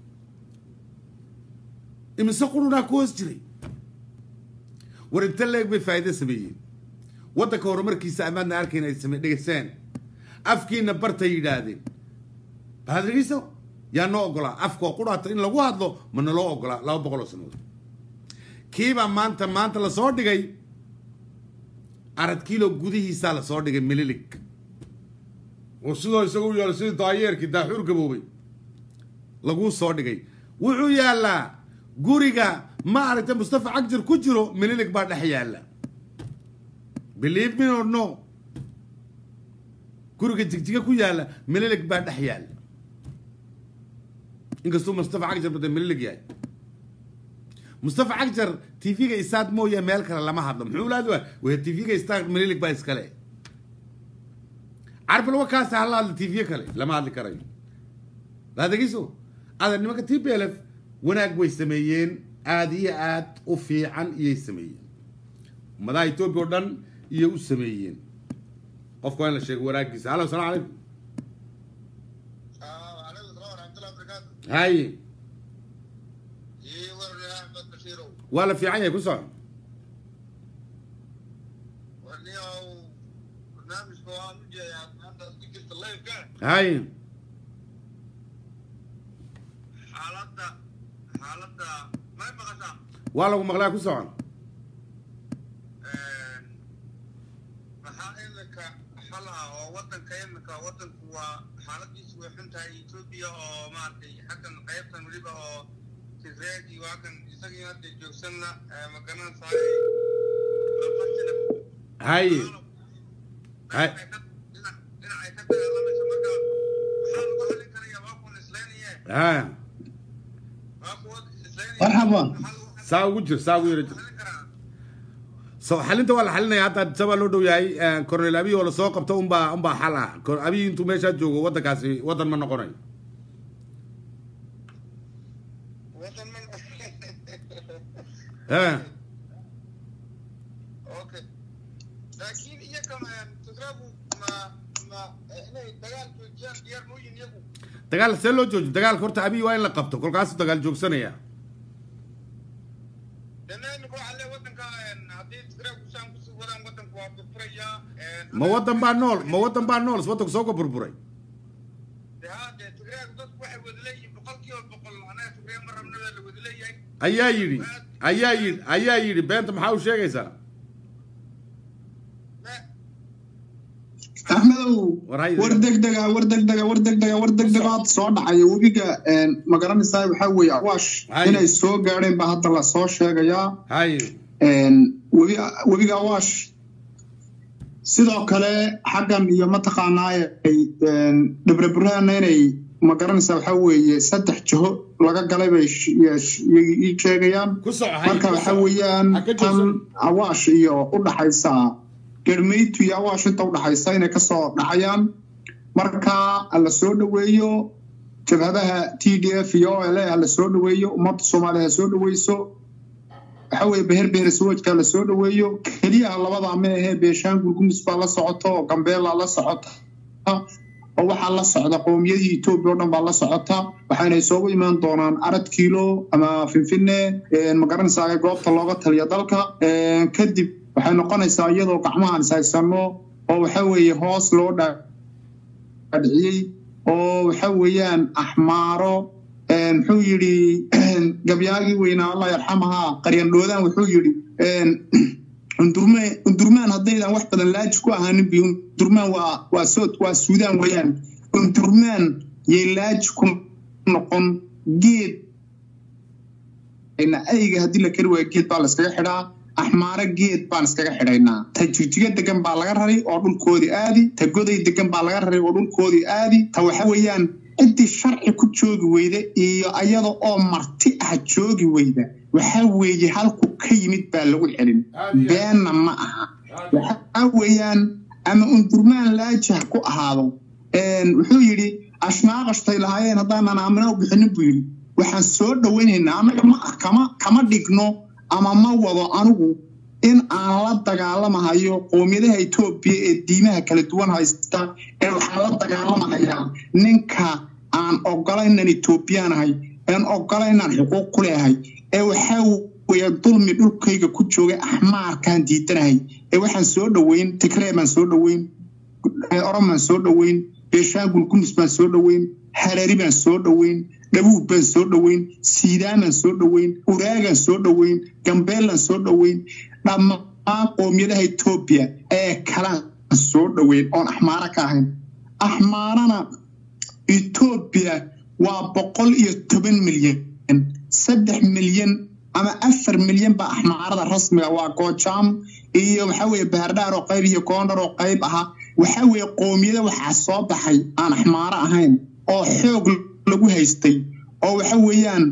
imise qurunaa ku hoos jiray war inta leeg bay faa'iido sameeyeen waddanka horumarkiisa amaadna arkayn ay same dhegeyseen afkiina bartay yidhaahdeen baad dhegeyso yaa noo ogolaa afkoo qudhaata in lagu hadlo ma naloo ogolaa laba boqol oo sanood kiibaa maanta maanta lasoo dhigay arad kiilo gudihiisaa lasoo dhigay mililig oo sidoo isagu u yaalo sidii daayeerkii daaxuur gaboobay laguu soo dhigay wuxuu yaallaa guriga ma aragtay mustafa cagjar ku jiro mililig baa dhex yaalla believe me or no guriga jigjiga ku yaalla mililig baa dhex yaalla inkastuu mustafa cagjar bada mililig yahay mustafa cagjar tv-ga isaad mooya meel kale lama hadlo muxuu laadi waa waya tv-ga isaad mililig baa iskale carbal wakaasi hala hadla tv kale lama hadli karayo laadegeyso ada nimanka t b l f wanaag way sameeyeen aada iyo aad u fiican iyay sameeyeen ummadaha etoobiya oo dhan iyay u sameeyeen qofka waa in la sheego wanaagiisa halo asalamu calaykum عليكم السلام ورحمة الله وبركاته. haye إيه ورني أحمد بشيرو. waa la fiican yahay ku soco ورني أو برنامج قوام جاي عند ذكرت الله يبقى. haye حالتها حالتها ما يبقى سام. waa lagu maqlaa ku soco maxaa iminka xalaha oo wadanka iminka wadanku waa xaaladiisu way xun tahay etoobiya oo maaragtay xaggan qaybtan weliba oo tigreegi waa kan isagii hadda joogsanna ma garanaysaay haye Hay. dhinacay ka dagaalamayso marka maxaa lagu xalin karaya waa kuwan islaynaya ha waa kuwa islaynaya Marxaba. maxaa lagu saa ugu jir saa ugu yara jir xalin karaa so xalinta waa la xalinaya hadda sabaa loo dhow yahay cornel abiy oo lasoo qabto unbaa unbaa xal ah Cor- abiy intuu meeshaa joogo waddankaasi waddan ma noqonayo wadan man ha Okay. laakiin iyaga tigrabu ma ma inay dagaal joojiyaan diyaar ma u yihin iyagu dagaal see loo jooji dagaalka horta abiy waa in la qabto kolkaasuu dagaal joogsanaya dana imika waxaa lee wadanka haddii tigrabu saan kusii wadaan wadanku waa burburaya ma waddan baa nool ma waddan baa nool is waddanku soo ka burburay de ha dee tigrabu dadku waxay wada leeyihiin boqol kiiba boqol anaga tigree ma rabnada la wada leeyahay ayaa yidhi ayaa yidhi ayaa yidhi beenta maxaa u sheegaysaa me axmedow War hay- war degdega war degdega war degdega war degdega hadda soo dhacaya webiga ma garanaysaa waxaa weeye awaash Hay. inay soo gaadheen baa hadda lasoo sheegayaa haye webi webiga awaash sidoo kale xaggan iyo mataqaanaa ay dhibre buraana inay ma garanaysaa waxaa weeye saddex jiho laga galay bay sh- ya- sh- iyay ii sheegayaan ku soco hay marka ku waxaa soco. weeyaan Ha ka tan joogsan. awaash iyo u dhaxaysa garmeytu iyo awaash inta u dhaxaysa inay kasoo dhacayaan marka la soo dhoweeyo jabhadaha t d f iyo o l a la soo dhoweeyo ummadda soomaaliya ha soo dhoweyso waxa weeye beher beereswoojka la soo dhoweeyo keliyaha labadaa ma ahee beeshaangul gumis baa la socota oo gambeela la socota oo waxaa la socda qowmiyadii etoobiya oo dhan baa la socota waxaana isugu imaan doonaan arad kiilo ama finfinne magaranaysaa goobta looga taliya dalka Een, kadib waxay noqonaysaa iyadoo gacmahan ishaysano oo waxa weeye hoos loo dhaadhiciyey oo waxa weeyaan axmaaro een, muxuu yidhi gabyaagii weynaa allah yarxamaha qaryandhoodaan wuxuu yidhi een, undurme undurmaan haddaydan wax badan laaji ku ahaanin bi undurmaan waa waa sood waa suudaan weeyaan undurmaan yay laaji ku noqon geed ayga haddii la kari waayo geed baa la iskaga xidhaa axmaaro geed baan iskaga xidhaynaa ta jigjiga degan baa laga raray oo dhulkoodii aadi ta goday degan baa laga raray oo dhulkoodii aadi ta waxa weeyaan ciddii sharci ku joogi weyda iyo ayada oo marti ah joogi weyda waxaa weeye halku ka yimid baa lagu celin beenna ma aha waxaa weeyaan ama undurmaan laajah ku ahaado Een, wuxuu yidhi ashnaaqashtay lahaayeen haddaanan aamina u bixinin buu yidhi waxaan soo dhowaynaynaa annaga ma ah kama kama dhigno ama ma wado anigu in aan la dagaalamahayo qowmiyadaha etoobiya ee diimaha kala duwan haysta ee waxaan la dagaalamahayaa ninka aan ogolaynan etoobiyaanahay aan ogolaynaan xuquuq ku leeyahay ee waxaa weeye dulmi dhulkayga ku jooga axmaarkaan diidanahay ee waxaan soo dhoweyn tigree baan soo dhoweyn oran baan soo dhoweyn beeshaangul gumis baan soo dhoweyn harari baan soo dhoweyn dhabuub baan soo dhoweyn siidaan baan soo dhoweyn uraagaan soo dhoweyn gambeelaan soo dhoweyn dhammaan qoomiyadaha etoobiya ee kalaan soo dhoweyn oon axmaaro ka ahayn axmaarana etoobiya waa boqol iyo toban milyan saddex milyan ama afar milyan baa axmaarada rasmiga waa goojaam iyo waxaa weeye baardhaar oo qayb iyo goondhar oo qayb ahaa waxaa weeye qoomiyada waxaa soo baxay aan axmaaro ahayn oo xoog lagu haystay oo waxa weeyaan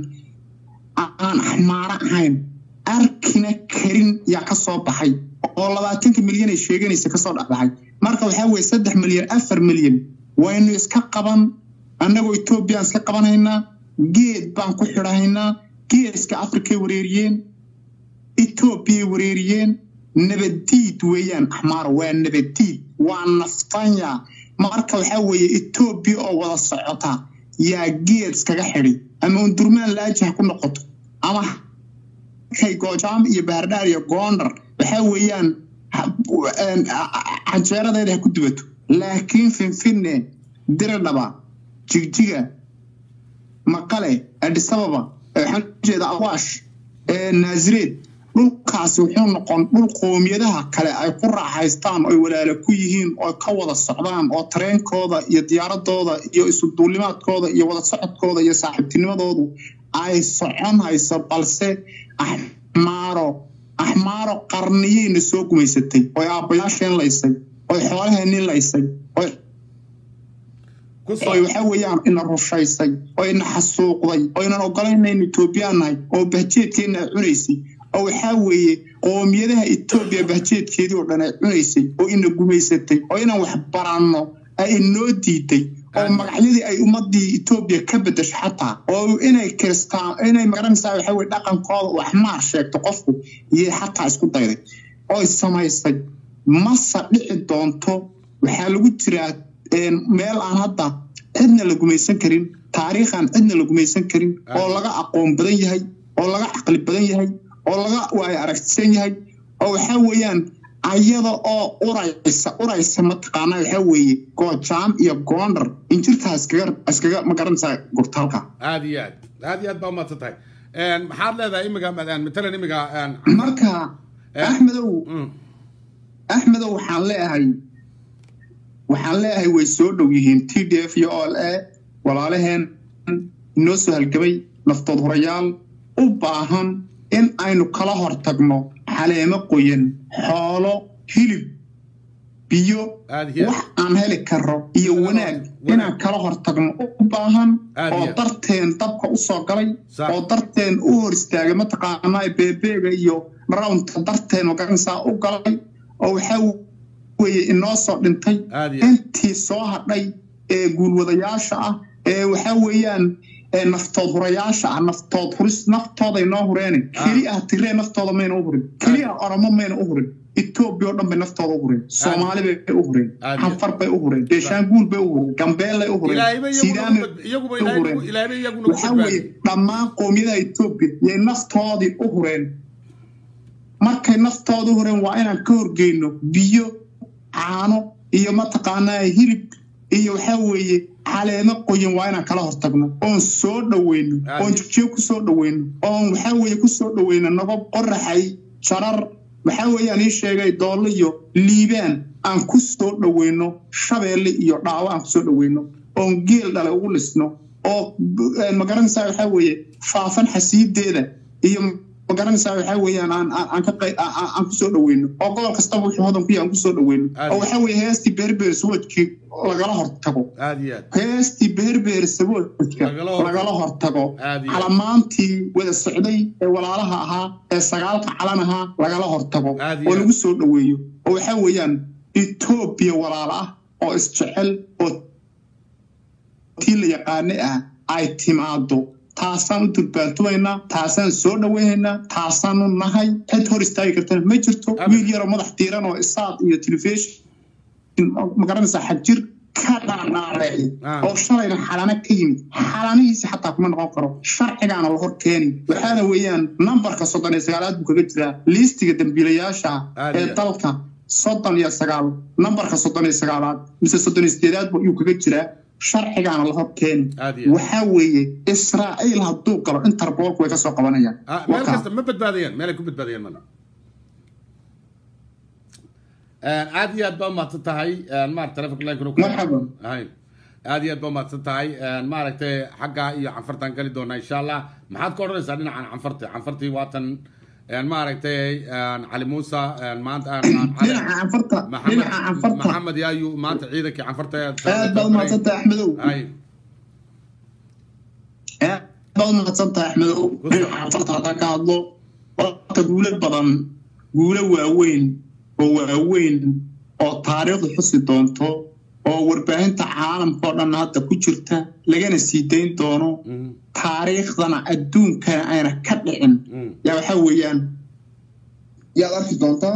aan axmaaro ahayn arkina karin yaa ka soo baxay oo labaatanka milyan ay sheeganaysa kasoo dhexbaxay marka waxaa weeye saddex milyan afar milyan waynu iska qaban annagoo etoobiyaan iska qabanaynaa geed baan ku xidhahaynaa geeska afrikay wareeriyeen etoobiyay wareeriyeen nabadiid weeyaan axmaaro waa nabadiid waa naftanya marka waxaa weeye etoobiya oo wada socota yaa geed iskaga xidhi ama undurmaan laajah ku noqoto ama kay goojaam iyo bahardhaar iyo goondar waxaa weeyaan canjeeradeeda ha ku dubato laakiin finfinne diradhaba jigjiga maqale adisababa waxaan ujeeda awaash naazireed dhulkaasi wuxuu noqon dhul qoomiyadaha kale ay ku raaxaystaan oy walaalo ku yihiin oo ka wada socdaan oo tareenkooda iyo diyaaradooda iyo isuduulimaadkooda iyo wada socodkooda iyo saaxiibtinimadoodu ay socon hayso balse axmaaro axmaaro qarniyeyna soo gumaysatay oy aabbayaasheen laysay oy xoolaheenii laysay oy oy waxaa weeyaan ina rushaysay oo ina xasuuqday oo inan ogolaynaynu etoobiyaan nahay oo bahjeedkeenna ay cunaysay oo waxaa weeye qoomiyadaha etoobiya bahjeedkeedii oo dhan ay cunaysay oo ina gumaysatay oo inaan wax baranno ay inoo diiday oo magacyadii ay ummadii etoobiya ka bedesho xataa oo inay kiristaan inay magaranaysaa waxaa weye dhaqankooda uu axmaar sheegto qofku iyay xataa isku dayday oy samaysay mase dhici doonto waxaa lagu jiraa meel aan hadda cidna la gumaysan karin taariikhaan cidna la gumaysan karin oo laga aqoon badan yahay oo laga caqli badan yahay oo laga waayo aragtisan yahay oo waxaa weeyaan ayada oo uraysa uraysa mataqaanaa waxaa weeye goojaam iyo goondar injirtaa iskaga iskaga ma garanaysaa gurtaalka aad iyo aad aad iyo aad baa umaadsan tahay maxaad leedahay imiga matalan imiga marka axmedow axmedow waxaan leeyahay waxaan leeyahay way soo dhow yihiin t d f iyo ol e walaalaheen inoo soo halgamay naftood horayaal u baahan in aynu kala hor tagno xaleemo qoyan xoolo hilib biyo aad iyo wax aan heli karo iyo Wanaag. wanaag Wanaag. inaan kala hortagno u baahan Aad oo iyo- darteen dabka usoo galay Sax. oo darteen u hor istaagay mataqaanaa beebeega iyo rawnta darteen magaranaysaa u galay oo waxaa weeye inoo soo dhintay Aad iyo- intii soo hadhay ee guulwadayaasha ah ee waxaa weeyaan ee naftood hurayaasha ah naftood huris naftooday noo hureene keli ah tiree naftooda mayna u hurin keli ah oromo mayna u hurin etoobiya oo dhan bay naftooda u hureen soomaali bay u hureen Aad iyo- xanfar bay u hureen beeshaanguul bay u hureen gambeellay u hureen ilaahayba sidaame iyaguna iyaguba u ilaahay hureen nagu- ilaahayba iyaguna ku waxaa weeye badbaadiyey dhammaan qowmiyadaha etoobiya yay naftoodii u hureen markay naftooda u hureen waa inaan ka horgeyno biyo caano iyo mataqaanaa hilib iyo waxaa weeye caleemo qoyan waa inaan kala hortagno oon soo dhoweyno Aad. oon jijiyo kusoo dhoweyno oon waxaa weeye kusoo dhoweyno nabab qoraxay jarar waxaa weeyaan ii sheegay doollo iyo liibaan aan ku soo dhoweyno shabeelle iyo dhaawo aan kusoo dhoweyno oon geel dhale ugu lisno oo eh, magaranaysaa waxaa weeye faafan xasiideeda iyo magaranaysaa waxaa weeyaan aan aan aan ka qey- aan- aan aan kusoo dhoweyno oo gobol kastaba wuxuu hodan ku yahay aan kusoo dhoweyno Aad. oo waxaa weeye heestii beerbeer suwadkii lagala hortago aad iyo aad heestii beerbeer saboodka Lagala hortago. lagala hortago Aad iyo- calamaantii wada socday ee walaalaha ahaa ee sagaalka calan ahaa lagala hortago Aad iyo oo aad. lagu soo dhoweeyo oo waxaa weeyaan etoobiya walaala ah oo isjecel oo tii la yaqaane ah ay timaado taasaan u durbaantumaynaa taasaan soo dhoweynaynaa taasaanu nahay cid hor istaagi kartana ma jirto Amen. wiil yaroo madax tiiran oo isaad iyo telefishin magaranaysaa xagjir ka dhaanaareey Ah. oo shalayna xalana ka yimid xalanihiisi xataa kuma noqon karo sharcigaana la hor keeni waxaana weeyaan nambarka soddon iyo sagaalaad buu kaga jiraa liistiga dambiilayaasha Aad ee iyo- dalka soddon iyo sagaal nambarka soddon iyo sagaalaad mise soddon iyo sideedaad buu ayuu kaga jiraa sharcigaana la hor keeni Aad iyo- waxaa weeye israa'iil hadduu galo interbolku way ka soo qabanayaan Ah, meel Wakaa. kasta ma badbaadayaan meelay ku badbaadayaan male aad iyo aad baa umahadsan tahay maarata telefonka line kuna Marhaban. hay aad iyo aad baa umahadsan tahay maaragtay xagga iyo canfartaan geli doonaa insha allah maxaad ka odhanaysaa dhinacan canfarta canfartii waatan maaragtay cali muuse maanta dhinaca canfarta dhinaca canfarta maxamed yaayu maanta ciidankii canfarta aad baad umahadsantahay axmedow hay aad baad umahadsantahay axmedow dhinaca canfarta haddaan ka hadlo horta guulo badan guulo waaweyn oo waaweyn oo taariikhdu xusi doonto oo warbaahinta caalamka oo dhan hadda ku jirta lagana sii dayn doono taariikhdana adduunkana ayna ka dhicin yaa waxaa weeyaan yaad arki doontaan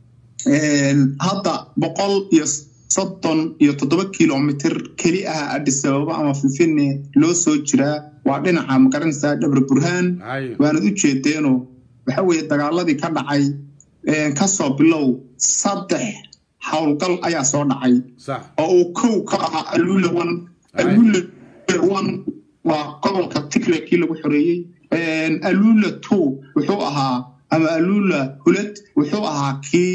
hadda boqol iyo soddon iyo toddoba kilomitr keli ah addis ababa ama finfinne loo soo jiraa waa dhinaca magaranaysaa dhabre burhaan hay waanad u jeedeeno waxa weeye dagaaladii ka dhacay kasoo bilow saddex howlgal ayaa soo dhacay sax oo uu kow ka ahaa alula one alula one waa gobolka tigre kii lagu xoreeyey alula two wuxuu ahaa ama alula hulad wuxuu ahaa kii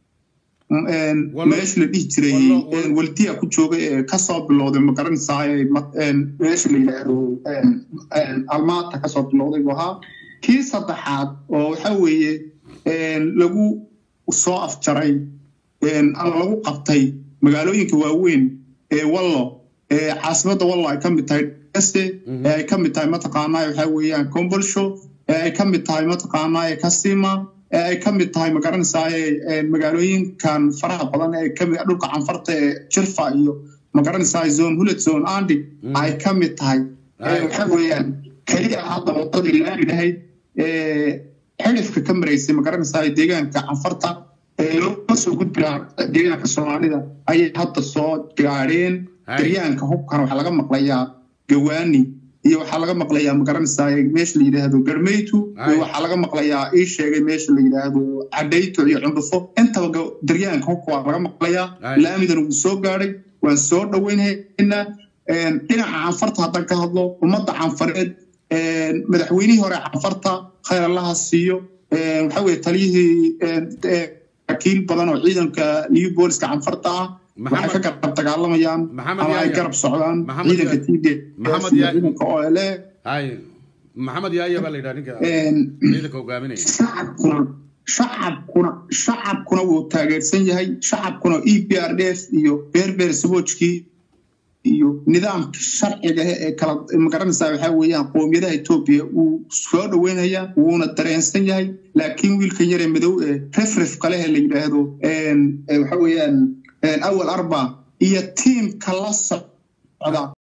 Wallo- meesha la dhihi jiray wallo- wallo- waldiya ku jooga ee kasoo bilowday magaranaysaa meesha la yidhaahdo almaata kasoo bilowday buu ahaa kii saddexaad oo waxa weeye lagu soo afjaray ama lagu qabtay magaalooyinka waaweyn ee wallo ee caasimadda wallo ay ka mid tahay ese ee ay ka mid tahay mataqaanaa waxa weeyaan combolsho ee ay ka mid tahay mataqaanaa kasima ee ay ka mid tahay magaranaysaa magaalooyinkan faraha badan ee kamid dhulka canfarta ee jirfa iyo magaranaysaa zone hulad zone andi ay ka mid tahay Ay. waxa weeyaan keliya hadda wadadii laami lahayd ee xidhifka ka maraysay magaranaysaa deegaanka canfarta ee loo soo gudbi lahaa deegaanka soomaalida ayay hadda soo gaadheen Hay. daryaanka hubkan waxaa laga maqlayaa gawaani iyo waxaa laga maqlayaa magaranaysaa meesha la yidhaahdo garmeytu Hay. iyo waxaa laga maqlayaa ii sheegay meesha la yidhaahdo cadhayto iyo cundhufo intaba ga- daryaanka hubka waa laga maqlayaa Hay. laamidana wuu soo gaadhay waan soo dhoweynaynaa dhinaca canfarta haddaan ka hadlo ummadda canfareed madaxweynihii hore canfarta khayr allaha siiyo waxa weye taliyihii wakiil badan oo ciidanka new booliska canfarta ah waxay Maxamed- ka garab dagaalamayaan Maxamed ama ay Yahya. garab socdaan Maxamed ciidanka Yahya. td Maxamed Yahya. ciidanka ole hay maxamed yaaya baa la yidhaha ninka ciidanka hogaaminaya shacabkuna shacabkuna shacabkuna wuu taageersan yahay shacabkuna e b r d f iyo beerbeer saboojkii iyo nidaamka sharciga ah ee kala magaranaysaa waxaa weeyaan qoomiyadaha etoobiya wuu soo dhoweynayaa wuuna dareensan yahay laakiin wiilkan yaree madow ee refref kalehe la yidhaahdo waxa weeyaan awal arba iyo tiimka la socda